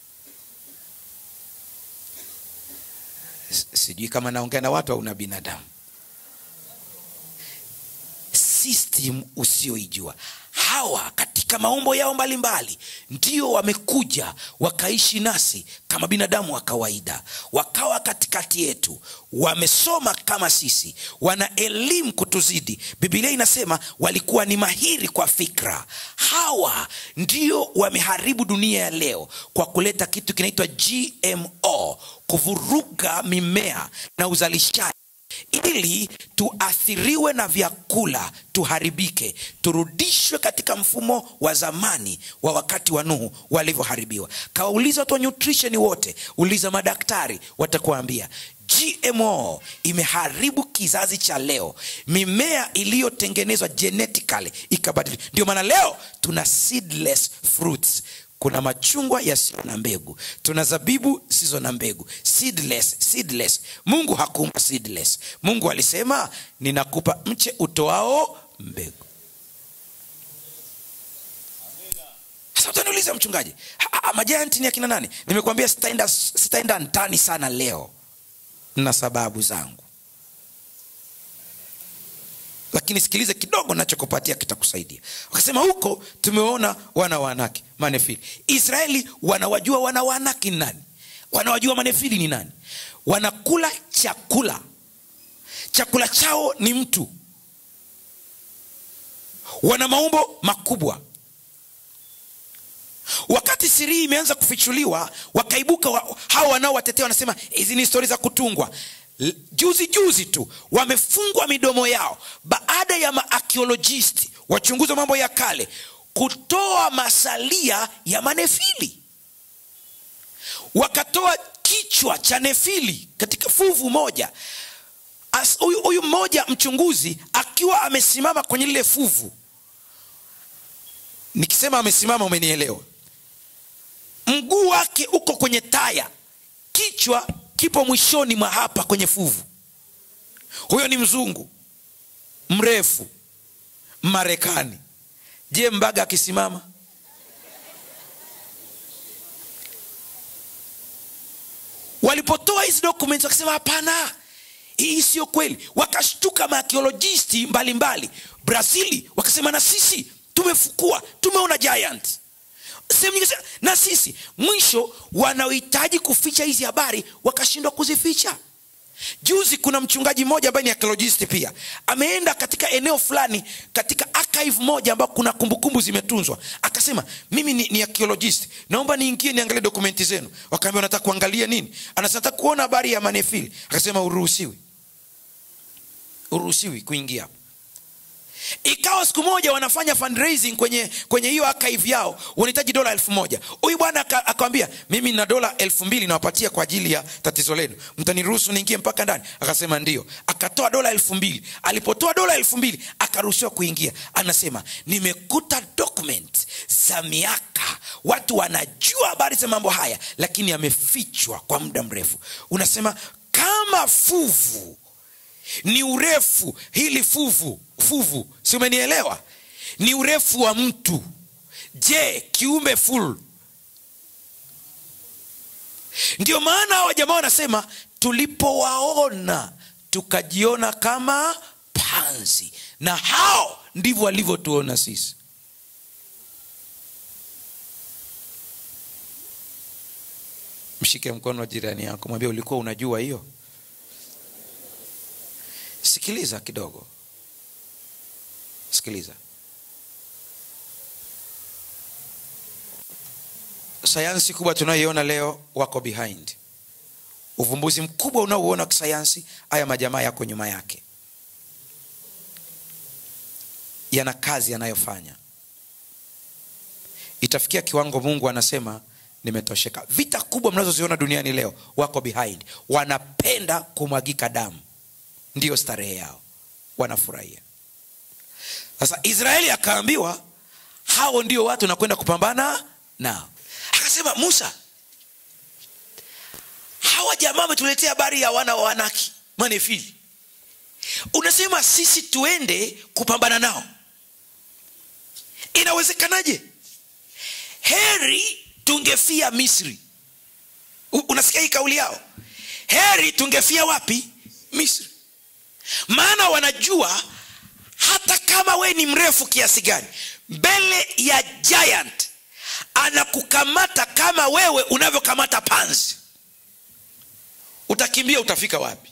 S- sijui kama naongea na watu au na binadamu system usiyoijua hawa katika maumbo yao mbalimbali ndio wamekuja wakaishi nasi kama binadamu wa kawaida wakawa katikati yetu wamesoma kama sisi wana elimu kutuzidi bibilia inasema walikuwa ni mahiri kwa fikra hawa ndio wameharibu dunia ya leo kwa kuleta kitu kinaitwa gmo kuvuruga mimea na uzalishaji ili tuathiriwe na vyakula tuharibike turudishwe katika mfumo wa zamani wa wakati wa nuhu walivyoharibiwa kawauliza watu wa nutrition wote uliza madaktari watakuambia gmo imeharibu kizazi cha leo mimea iliyotengenezwa genetically ikabadilika ndio maana leo tuna seedless fruits kuna machungwa yasiyo na mbegu tuna zabibu zisizo na mbegu seedless, seedless. mungu hakuumba seedless mungu alisema ninakupa mche utoao mbegu sasa utaniuliza mchungaji "Ha- ha- majayanti ni akina nani nimekuambia sitaenda sitaenda ndani sana leo na sababu zangu lakini sikilize kidogo nachokupatia kitakusaidia wakasema huko tumeona wana wanaki manefili israeli wanawajua wana wanaki ni nani wanawajua manefili ni nani wanakula chakula chakula chao ni mtu wana maumbo makubwa wakati siri hii imeanza kufichuliwa wakaibuka wa, hawa wanaowatetea wanasema hizi ni stori za kutungwa L- juzi juzi tu wamefungwa midomo yao baada ya maakiolojisti wachunguzi wa mambo ya kale kutoa masalia ya manefili wakatoa kichwa cha nefili katika fuvu moja As- huyu huyu mmoja mchunguzi akiwa amesimama kwenye lile fuvu nikisema amesimama umenielewa mguu wake uko kwenye taya kichwa kipo mwishoni mwa hapa kwenye fuvu huyo ni mzungu mrefu marekani je mbaga akisimama walipotoa hizi documents wakasema hapana hii sio kweli wakashtuka maakiolojisti mbalimbali brazili wakasema na sisi tumefukua tumeona giant sehemu nyingi sana, na sisi mwisho wanaohitaji kuficha hizi habari wakashindwa kuzificha juzi kuna mchungaji mmoja ambaye ni archaeologist pia ameenda katika eneo fulani katika archive moja ambao kuna kumbukumbu zimetunzwa akasema mimi ni, ni archaeologist naomba niingie niangalie dokumenti zenu wakaambia unataka kuangalia nini anasema nataka kuona habari ya manefili akasema uruhusiwi uruhusiwi kuingia hapo ikawa siku moja wanafanya fundraising kwenye kwenye hiyo archive yao wanahitaji dola elfu moja huyu bwana aka- akawambia mimi na dola elfu mbili nawapatia kwa ajili ya tatizo lenu mtaniruhusu niingie mpaka ndani akasema ndio akatoa dola elfu mbili alipotoa dola elfu mbili akaruhusiwa kuingia anasema nimekuta document za miaka watu wanajua habari za mambo haya lakini yamefichwa kwa muda mrefu unasema kama fuvu ni urefu hili fuvu fuvu si umenielewa ni urefu wa mtu je kiumbe full ndio maana hawa jamaa wanasema tulipowaona tukajiona kama panzi na hao ndivyo walivyotuona sisi mshike mkono wa jirani yako mwambie ulikuwa unajua hiyo sikiliza kidogo sikiliza sayansi kubwa tunayoiona leo wako behind uvumbuzi mkubwa unaouona wa kisayansi haya majamaa yako nyuma yake yana kazi yanayofanya itafikia kiwango mungu anasema nimetosheka vita kubwa mnazoziona duniani leo wako behind wanapenda kumwagika damu ndiyo starehe yao wanafurahia sasa israeli akaambiwa hao ndio watu nakwenda kupambana nao akasema musa hawa jamaa wametuletea habari ya wana wa wanaki manefili unasema sisi tuende kupambana nao inawezekanaje heri tungefia misri U- unasikia hii kauli yao heri tungefia wapi misri maana wanajua hata kama we ni mrefu kiasi gani mbele ya giant anakukamata kama wewe unavyokamata panzi utakimbia utafika wapi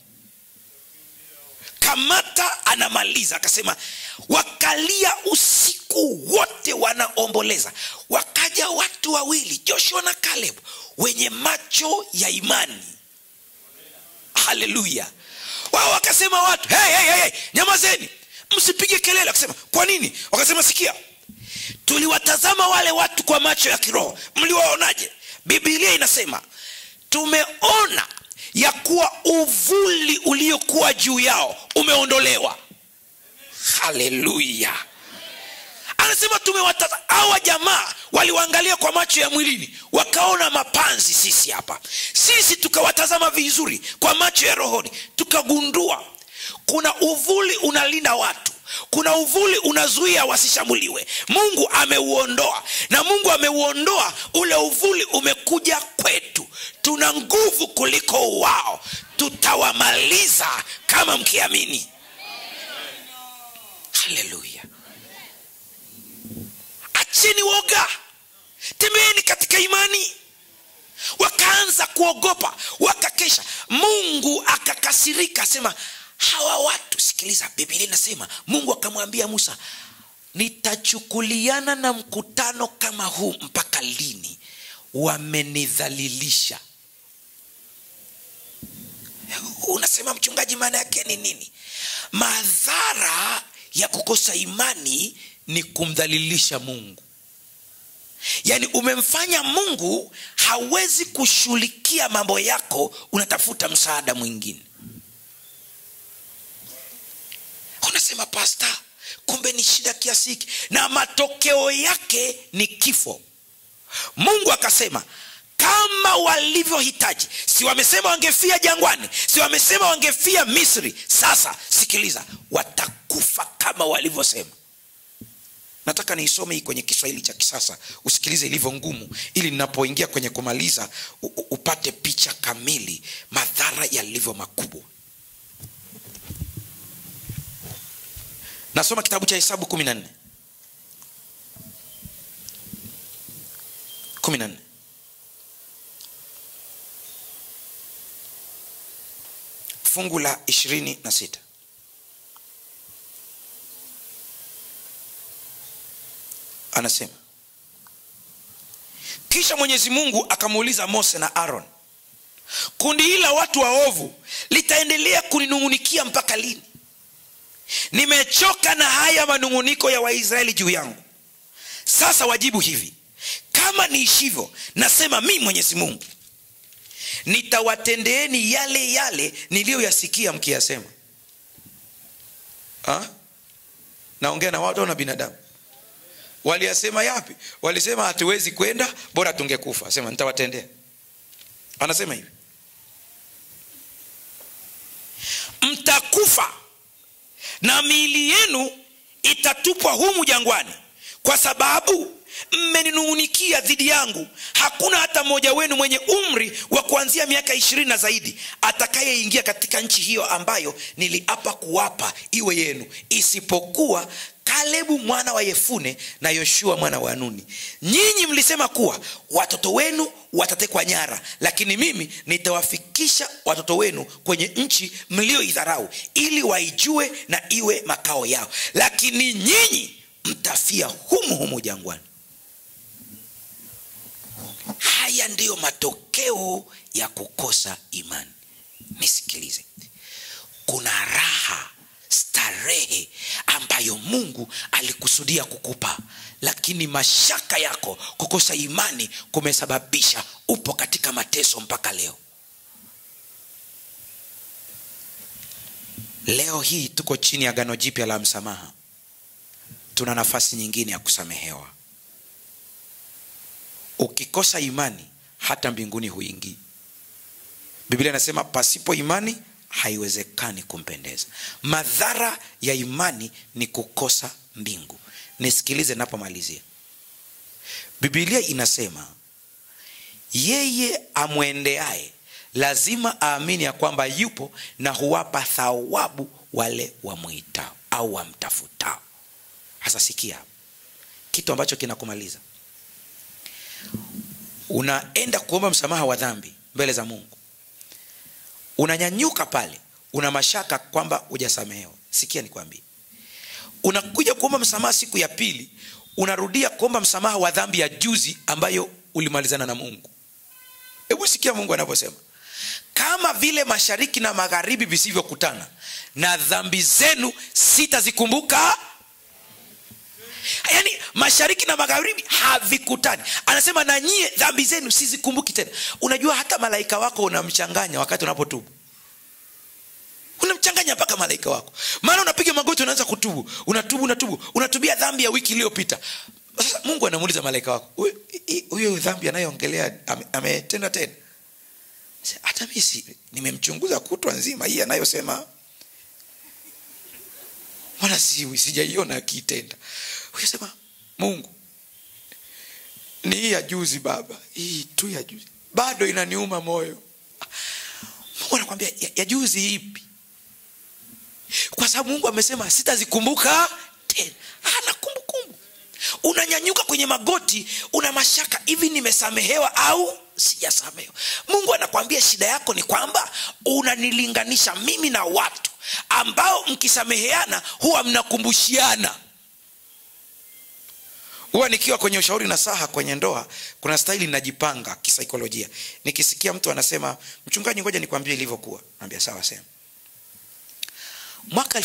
kamata anamaliza akasema wakalia usiku wote wanaomboleza wakaja watu wawili joshua na kaleb wenye macho ya imani haleluya wao wakasema watu hey, hey, hey, hey, nyamazeni msipige kelele wakasema kwa nini wakasema sikia tuliwatazama wale watu kwa macho ya kiroho mliwaonaje bibilia inasema tumeona ya kuwa uvuli uliokuwa juu yao umeondolewa haleluya anasema tumewatazama hawa jamaa waliwaangalia kwa macho ya mwilini wakaona mapanzi sisi hapa sisi tukawatazama vizuri kwa macho ya rohoni tukagundua kuna uvuli unalinda watu kuna uvuli unazuia wasishambuliwe mungu ameuondoa na mungu ameuondoa ule uvuli umekuja kwetu tuna nguvu kuliko wao tutawamaliza kama mkiamini haleluya acheni woga tembeeni katika imani wakaanza kuogopa wakakesha mungu akakasirika asema hawa watu sikiliza bibilia inasema mungu akamwambia musa nitachukuliana na mkutano kama huu mpaka lini wamenidhalilisha unasema mchungaji maana yake ni nini madhara ya kukosa imani ni kumdhalilisha mungu yaani umemfanya mungu hawezi kushughulikia mambo yako unatafuta msaada mwingine unasema pasta kumbe ni shida kiasi hiki na matokeo yake ni kifo mungu akasema kama walivyohitaji si wamesema wangefia jangwani si wamesema wangefia misri sasa sikiliza watakufa kama walivyosema nataka niisome hii kwenye kiswahili cha kisasa usikilize ilivyo ngumu ili ninapoingia kwenye kumaliza u- u- upate picha kamili madhara yalivyo makubwa nasoma kitabu cha hesabu kumi na nne kumi na nne fungu la ishirini na sita anasema kisha mwenyezi mungu akamuuliza mose na aron kundi hili la watu waovu litaendelea kuninung'unikia mpaka lini nimechoka na haya manung'uniko ya waisraeli juu yangu sasa wajibu hivi kama niishivyo nasema mi mwenyezi mungu nitawatendeeni yale yale niliyoyasikia mkiyasema Ha? naongea na watu au na binadamu waliyasema yapi walisema hatuwezi kwenda bora tungekufa asema nitawatendea anasema hivi mtakufa na miili yenu itatupwa humu jangwani kwa sababu mmeninung'unikia dhidi yangu hakuna hata mmoja wenu mwenye umri wa kuanzia miaka ishirini na zaidi atakayeingia katika nchi hiyo ambayo niliapa kuwapa iwe yenu isipokuwa kalebu mwana wa yefune na yoshua mwana wa nuni nyinyi mlisema kuwa watoto wenu watatekwa nyara lakini mimi nitawafikisha watoto wenu kwenye nchi mlioidharau ili waijue na iwe makao yao lakini nyinyi mtafia humu humu jangwani haya ndiyo matokeo ya kukosa imani nisikilize kuna raha starehe ambayo mungu alikusudia kukupa lakini mashaka yako kukosa imani kumesababisha upo katika mateso mpaka leo leo hii tuko chini ya gano jipya la msamaha tuna nafasi nyingine ya kusamehewa ukikosa imani hata mbinguni huingii biblia inasema pasipo imani haiwezekani kumpendeza madhara ya imani ni kukosa mbingu nisikilize napomalizia bibilia inasema yeye amwendeaye lazima aamini ya kwamba yupo na huwapa thawabu wale wamwitao au wamtafutao hasa sikia kitu ambacho kinakumaliza unaenda kuomba msamaha wa dhambi mbele za mungu unanyanyuka pale una mashaka kwamba hujasamehewa sikia nikwambie unakuja kuomba msamaha siku ya pili unarudia kuomba msamaha wa dhambi ya juzi ambayo ulimalizana na mungu hebu sikia mungu anavyosema kama vile mashariki na magharibi visivyokutana na dhambi zenu sitazikumbuka yaani mashariki na magharibi havikutani anasema na nyie dhambi zenu sizikumbuki tena unajua hata malaika wako unamchanganya wakati unapotubu unamchanganya mpaka malaika wako maana unapiga magoti unaanza kutubu unatubu unatubu unatubia dhambi ya wiki iliyopita sasa mungu anamuuliza malaika wako "Huyu- hii- huyo dhambi anayoongelea ame- ametenda tena Sasa, hata mi si nimemchunguza kutwa nzima hii anayosema wala si, sijaiona akiitenda ukisema mungu ni hii ya juzi baba hii tu ya juzi bado inaniuma moyo mungu anakwambia ya, ya juzi ipi kwa sababu mungu amesema sitazikumbuka tena ana kumbukumbu unanyanyuka kwenye magoti una mashaka hivi nimesamehewa au sijasamehewa mungu anakwambia shida yako ni kwamba unanilinganisha mimi na watu ambao mkisameheana huwa mnakumbushiana huwa nikiwa kwenye ushauri na saha kwenye ndoa kuna staili najipanga kisaikolojia nikisikia mtu anasema mchungaji ngoja nikwambie ilivyokuwa naambia sawa sema mwaka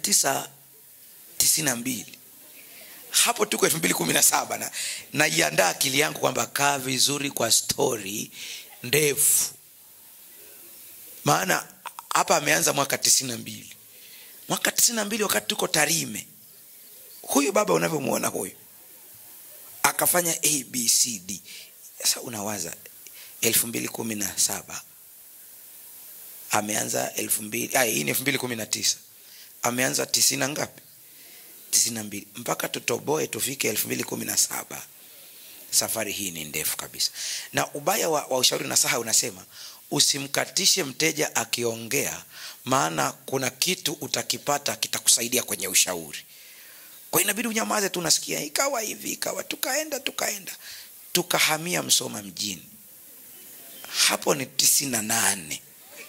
1992 hapo tuko elfu mbili kumi na saba na naiandaa akili yangu kwamba kaa vizuri kwa stori ndefu maana hapa ameanza mwaka tisini na mbili mwaka tisini na mbili wakati tuko tarime huyu baba unavyomwona huyu akafanya abcd sasa unawaza elfu mbili kumi na saba ameanza elfu mbili hii ni elfu mbili kumi na tisa ameanza tisini na ngapi tisini na mbili mpaka tutoboe tufike elfu mbili kumi na saba safari hii ni ndefu kabisa na ubaya wa, wa ushauri na saha unasema usimkatishe mteja akiongea maana kuna kitu utakipata kitakusaidia kwenye ushauri kwa inabidi unyamaze tu unasikia ikawa hivi ikawa tukaenda tukaenda tukahamia msoma mjini hapo ni tisini na nane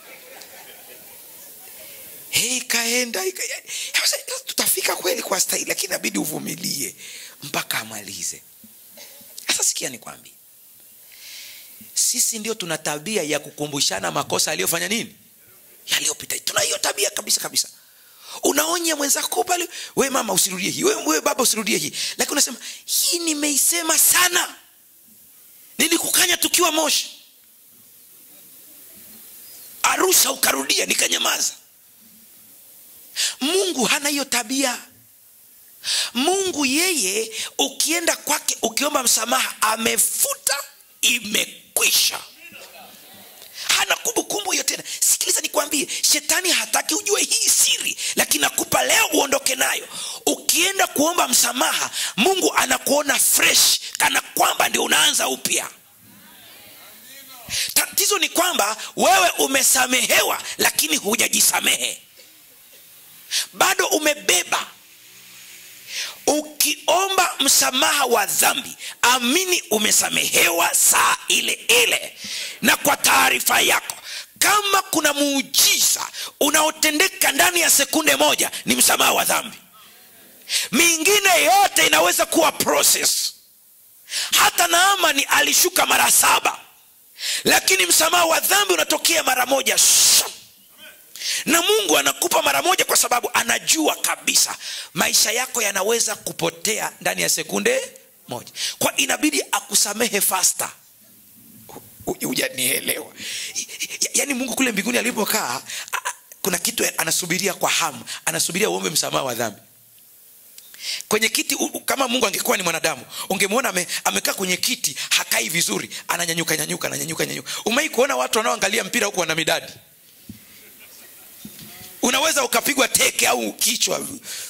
Hey, ikaenda ika, sasa tutafika kweli kwa stahili lakini inabidi uvumilie mpaka amalize sasa sikia nikwambie sisi ndio tuna tabia ya kukumbushana makosa aliyofanya nini yaliyopita tuna hiyo tabia kabisa kabisa unaonya mwenzako pale we mama usirudie hii we, we baba usirudie hii lakini unasema hii nimeisema sana nilikukanya tukiwa moshi arusha ukarudia nikanyamaza mungu hana hiyo tabia mungu yeye ukienda kwake ukiomba msamaha amefuta imekwisha hana kumbukumbu hiyo tena sikiliza nikwambie shetani hataki ujue hii siri lakini nakupa leo uondoke nayo ukienda kuomba msamaha mungu anakuona fresh kana kwamba ndio unaanza upya tatizo ni kwamba wewe umesamehewa lakini hujajisamehe bado umebeba ukiomba msamaha wa dhambi amini umesamehewa saa ile ile na kwa taarifa yako kama kuna muujiza unaotendeka ndani ya sekunde moja ni msamaha wa dhambi mingine yote inaweza kuwa process hata naamani alishuka mara saba lakini msamaha wa dhambi unatokea mara moja Shum! na mungu anakupa mara moja kwa sababu anajua kabisa maisha yako yanaweza kupotea ndani ya sekunde moja kwa inabidi akusamehe fasta hujanielewa yaani mungu kule mbinguni alipokaa a- kuna kitu anasubiria kwa hamu anasubiria uombe msamaha wa dhambi kwenye kiti u- u- kama mungu angekuwa ni mwanadamu ungemwona ame, amekaa kwenye kiti hakai vizuri ananyanyuka nyanyuka ananyanyuka nyanyuka umai kuona watu wanaoangalia mpira huku wana midadi unaweza ukapigwa teke au kichwa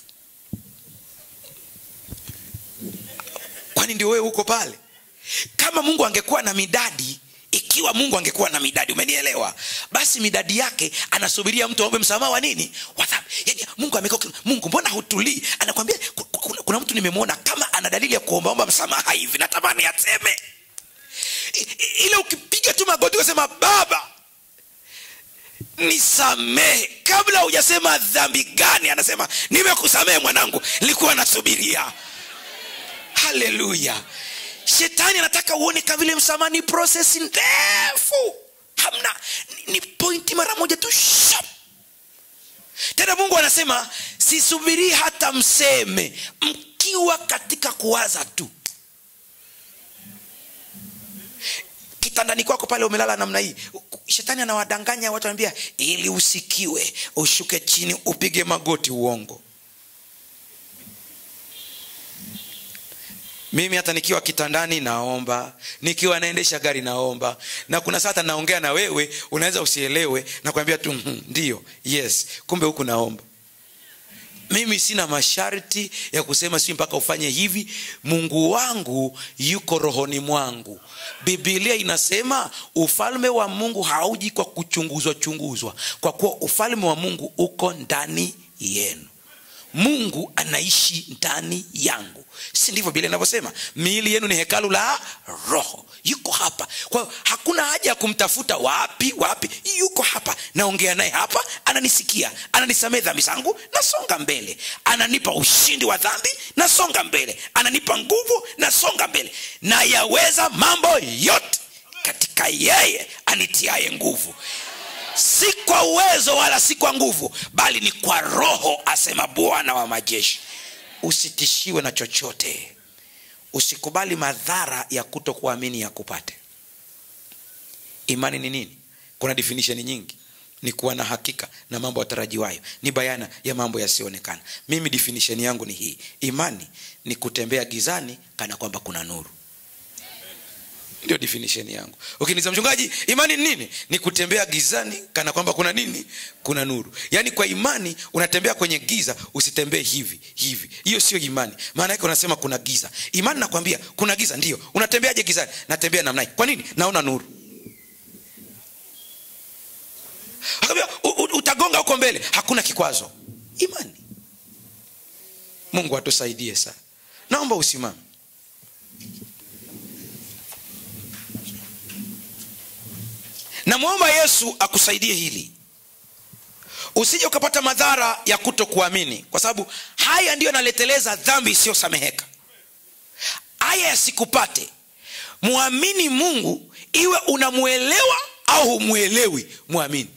kwani ndio wewe huko pale kama mungu angekuwa na midadi ikiwa mungu angekuwa na midadi umenielewa basi midadi yake anasubiria mtu aombe msamaha wa nini wa dhambi yani mungu amekaa mungu mbona hutulii anakwambia "Ku- ku- kuna, kuna mtu nimemwona kama ana dalili ya kuombaomba msamaha hivi natamani aseme I- i- ile ukipiga tu magoti ukasema baba nisamehe kabla hujasema dhambi gani anasema nimekusamehe mwanangu nilikuwa nasubiria haleluya shetani anataka uone kama vile msamaha ni proses ndefu hamna ni, ni pointi mara moja tu shap tena mungu anasema sisubirii hata mseme mkiwa katika kuwaza tu kitandani kwako pale umelala namna hii shetani anawadanganya watu anambia ili usikiwe ushuke chini upige magoti uongo mimi hata nikiwa kitandani naomba nikiwa naendesha gari naomba na kuna saa hata naongea na wewe unaweza usielewe na kuambia tu "Mhm, ndio yes kumbe huku naomba mimi sina masharti ya kusema si mpaka ufanye hivi mungu wangu yuko rohoni mwangu bibilia inasema ufalme wa mungu hauji kwa kuchunguzwa chunguzwa kwa kuwa ufalme wa mungu uko ndani yenu mungu anaishi ndani yangu si ndivyo biblia inavyosema miili yenu ni hekalu la roho yuko hapa kwa hiyo hakuna haja ya kumtafuta wapi wapi yuko hapa naongea naye hapa ananisikia ananisamehe dhambi zangu nasonga mbele ananipa ushindi wa dhambi nasonga mbele ananipa nguvu nasonga mbele na yaweza mambo yote katika yeye anitiaye nguvu si kwa uwezo wala si kwa nguvu bali ni kwa roho asema bwana wa majeshi usitishiwe na chochote usikubali madhara ya kuto kuamini ya kupate imani ni nini kuna definition nyingi ni kuwa na hakika na mambo yatarajiwayo ni bayana ya mambo yasiyoonekana mimi definition yangu ni hii imani ni kutembea gizani kana kwamba kuna nuru ndio definition yangu ukiniza mchungaji imani ni nini ni kutembea gizani kana kwamba kuna nini kuna nuru yaani kwa imani unatembea kwenye giza usitembee hivi hivi hiyo sio imani maana yake unasema kuna giza imani nakwambia kuna giza ndio unatembeaje gizani natembea namna hii kwa nini naona nuru Akaambia, "U- u- utagonga huko mbele hakuna kikwazo imani mungu atusaidie sana naomba usimame namwomba yesu akusaidie hili usije ukapata madhara ya kuto kuamini kwa sababu haya ndiyo yanaleteleza dhambi isiyosameheka haya yasikupate mwamini mungu iwe unamwelewa au humwelewi mwamini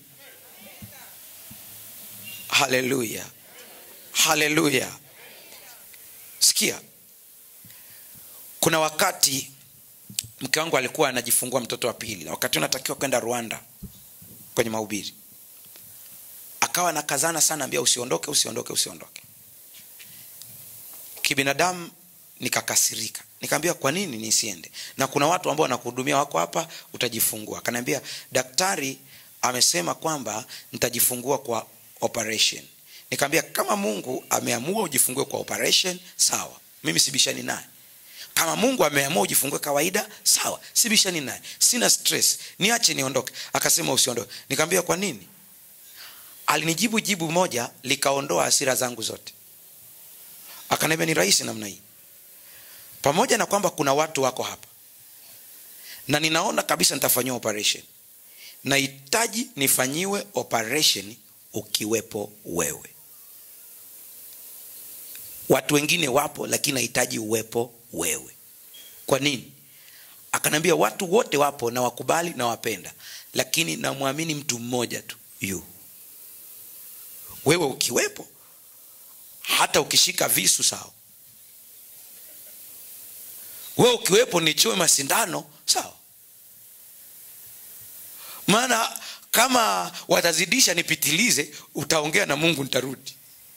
haleluya haleluya sikia kuna wakati mke wangu alikuwa anajifungua mtoto wa pili na wakati unatakiwa kwenda rwanda kwenye mahubiri akawa anakazana sana ambia usiondoke usiondoke usiondoke kibinadamu nikakasirika nikaambia kwa nini nisiende na kuna watu ambao wanakuhudumia wako hapa utajifungua akaniambia daktari amesema kwamba nitajifungua kwa operation nikaambia kama mungu ameamua ujifungue kwa operation sawa mimi sibishani naye kama mungu ameamua ujifungue kawaida sawa sibishani naye sina stress niache niondoke akasema usiondoke nikaambia kwa nini alinijibu jibu moja likaondoa hasira zangu zote akaniambia ni rahisi namna hii pamoja na kwamba kuna watu wako hapa na ninaona kabisa nitafanyiwa operation nahitaji nifanyiwe operation ukiwepo wewe watu wengine wapo lakini nahitaji uwepo wewe kwa nini akaniambia watu wote wapo na wakubali na wapenda lakini namwamini mtu mmoja tu yu wewe ukiwepo hata ukishika visu sawa wewe ukiwepo nichue masindano sawa maana kama watazidisha nipitilize utaongea na mungu nitarudi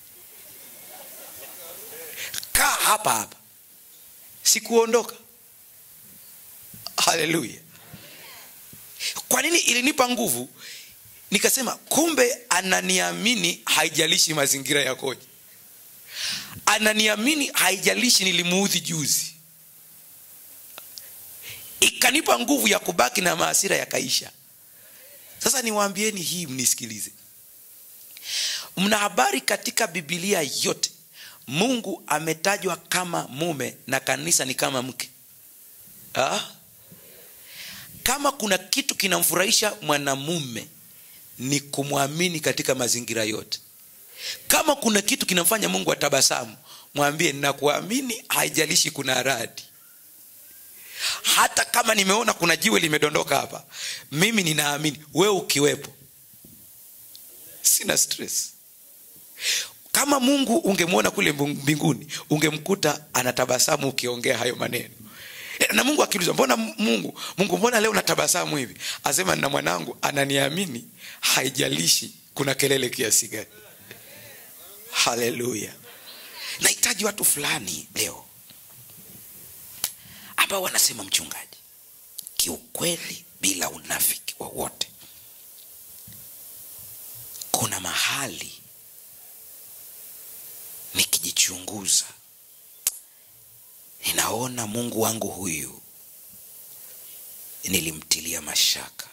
kaa hapa hapa sikuondoka haleluya kwa nini ilinipa nguvu nikasema kumbe ananiamini haijalishi mazingira yakoje ananiamini haijalishi nilimuudhi juzi ikanipa nguvu ya kubaki na maasira yakaisha sasa niwaambieni hii mnisikilize mna habari katika bibilia yote mungu ametajwa kama mume na kanisa ni kama mke ah? kama kuna kitu kinamfurahisha mwanamume ni kumwamini katika mazingira yote kama kuna kitu kinamfanya mungu atabasamu mwambie nakuamini haijalishi kuna radi hata kama nimeona kuna jiwe limedondoka hapa mimi ninaamini wewe ukiwepo sina stress kama mungu ungemwona kule mbinguni ungemkuta anatabasamu ukiongea hayo maneno na mungu akiuliza mbona mungu mungu mbona leo natabasamu hivi asema na mwanangu ananiamini haijalishi kuna kelele kiasi gani haleluya nahitaji watu fulani leo ambao wanasema mchungaji kiukweli bila unafiki wowote kuna mahali nikijichunguza ninaona mungu wangu huyu nilimtilia mashaka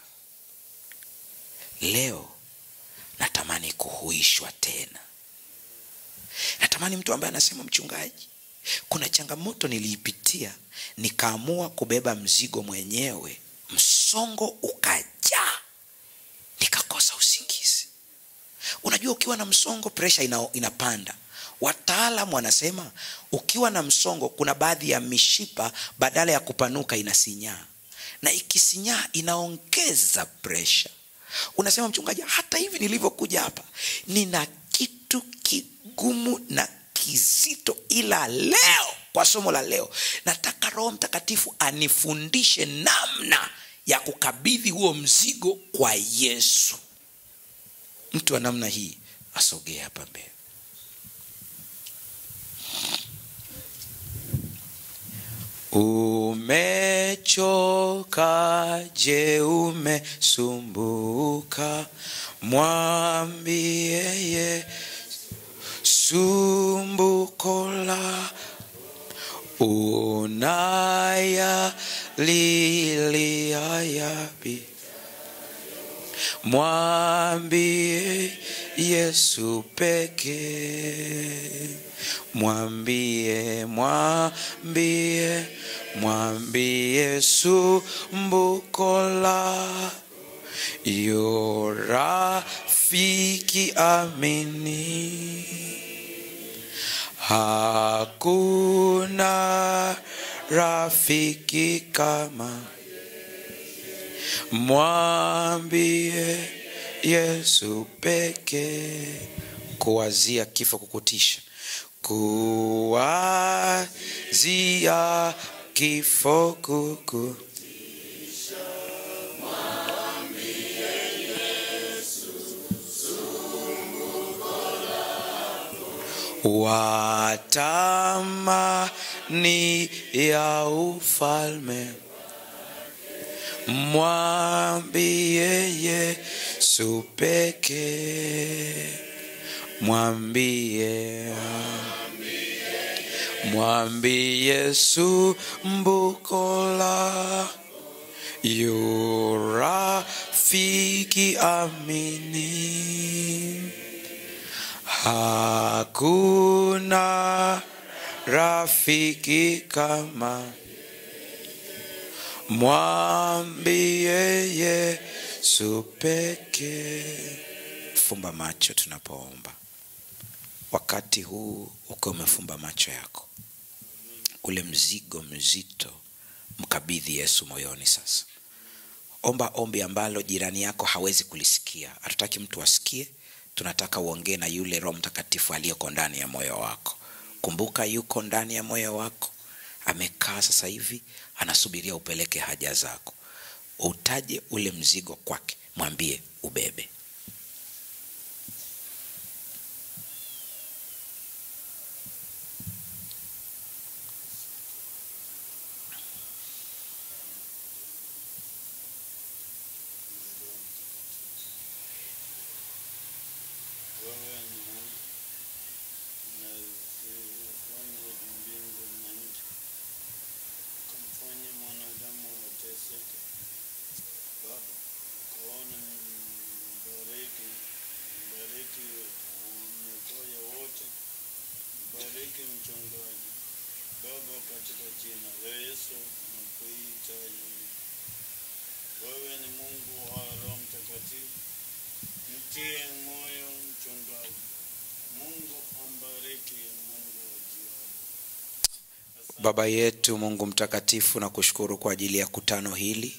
leo natamani kuhuishwa tena natamani mtu ambaye anasema mchungaji kuna changamoto niliipitia nikaamua kubeba mzigo mwenyewe msongo ukajaa nikakosa usingizi unajua ukiwa na msongo presha ina, inapanda wataalam wanasema ukiwa na msongo kuna baadhi ya mishipa badala ya kupanuka inasinyaa na ikisinyaa inaongeza presha unasema mchungaji hata hivi nilivyokuja hapa nina kitu kigumu na kizito ila leo kwa somo la leo nataka roho mtakatifu anifundishe namna ya kukabidhi huo mzigo kwa yesu mtu wa namna hii asogee hapa mbele umechoka je umesumbuka mwambie ye sumbuko la unaya lilia yapi mwambie yesu pekee mwambie mwambie mwambie sumbuko la yo rafiki amini hakuna rafiki kama mwambie yesu pekee kuwazia kifo kukutisha kuwazia kifo kuku watamani ya ufalme mwambie yesu pekee mwambie mwambie yesu mbukola yurafiki amini hakuna rafiki kama mwambie yesu pekee fumba macho tunapoomba wakati huu ukiwa umefumba macho yako ule mzigo mzito mkabidhi yesu moyoni sasa omba ombi ambalo jirani yako hawezi kulisikia hatutaki mtu asikie tunataka uongee na yule roho mtakatifu aliyeko ndani ya moyo wako kumbuka yuko ndani ya moyo wako amekaa sasa hivi anasubiria upeleke haja zako utaje ule mzigo kwake mwambie ubebe wewe ni Mungu unazifanya mbingu na nchi, ukamfanya mwanadamu wateseke. Baba, kaona mbariki, mbariki wamekoya wote, mbariki mchungaji. Baba, katika jina la Yesu nakuhitaji. Wewe ni Mungu wa Roho Mtakatifu, mtie moyo mchungaji. Mungu ambariki, Mungu wa jioni. Asante. baba yetu mungu mtakatifu na kushukuru kwa ajili ya kutano hili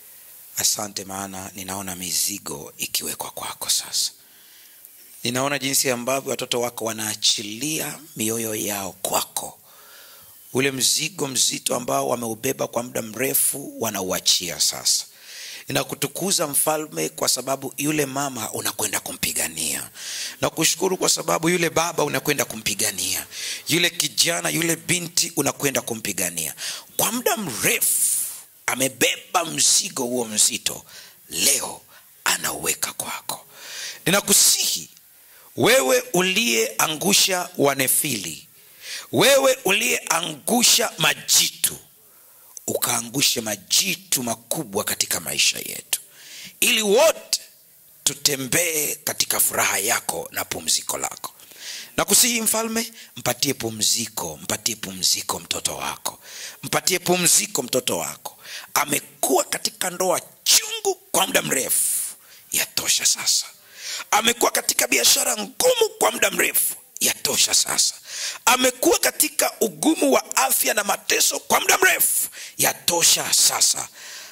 asante maana ninaona mizigo ikiwekwa kwako sasa ninaona jinsi ambavyo watoto wako wanaachilia mioyo yao kwako ule mzigo mzito ambao wameubeba kwa muda mrefu wanauachia sasa ninakutukuza mfalme kwa sababu yule mama unakwenda kumpigania na kushukuru kwa sababu yule baba unakwenda kumpigania yule kijana yule binti unakwenda kumpigania kwa muda mrefu amebeba mzigo huo mzito leo anauweka kwako ninakusihi wewe uliyeangusha wanefili wewe uliyeangusha majitu ukaangushe majitu makubwa katika maisha yetu ili wote tutembee katika furaha yako na pumziko lako na kusihi mfalme mpatie pumziko mpatie pumziko mtoto wako mpatie pumziko mtoto wako amekuwa katika ndoa chungu kwa muda mrefu yatosha sasa amekuwa katika biashara ngumu kwa muda mrefu yatosha sasa amekuwa katika ugumu wa afya na mateso kwa muda mrefu yatosha sasa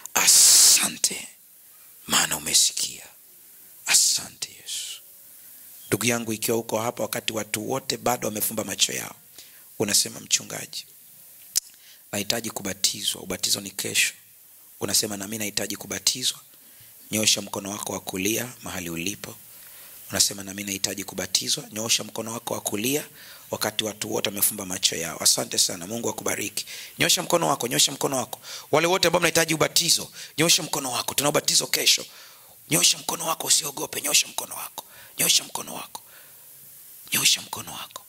asante maana umesikia asante yesu ndugu yangu ikiwa uko hapa wakati watu wote bado wamefumba macho yao unasema mchungaji nahitaji kubatizwa ubatizo ni kesho unasema nami nahitaji kubatizwa nyosha mkono wako wa kulia mahali ulipo unasema nami nahitaji kubatizwa nyoosha mkono wako wa kulia wakati watu wote wamefumba macho yao asante sana mungu akubariki nyosha mkono wako nyosha mkono wako wale wote ambao mnahitaji ubatizo nyosha mkono wako tuna ubatizo kesho nyosha mkono wako usiogope nyosha mkono wako nyosha mkono wako nyosha mkono wako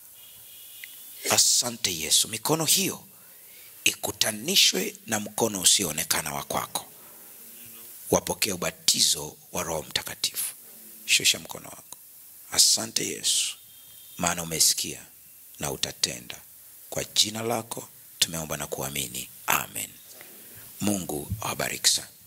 asante yesu mikono hiyo ikutanishwe na mkono usioonekana wa kwako wapokee ubatizo wa roho mtakatifu shusha mkono wako asante yesu maana umesikia na utatenda kwa jina lako tumeomba na kuamini amen mungu awabariki sana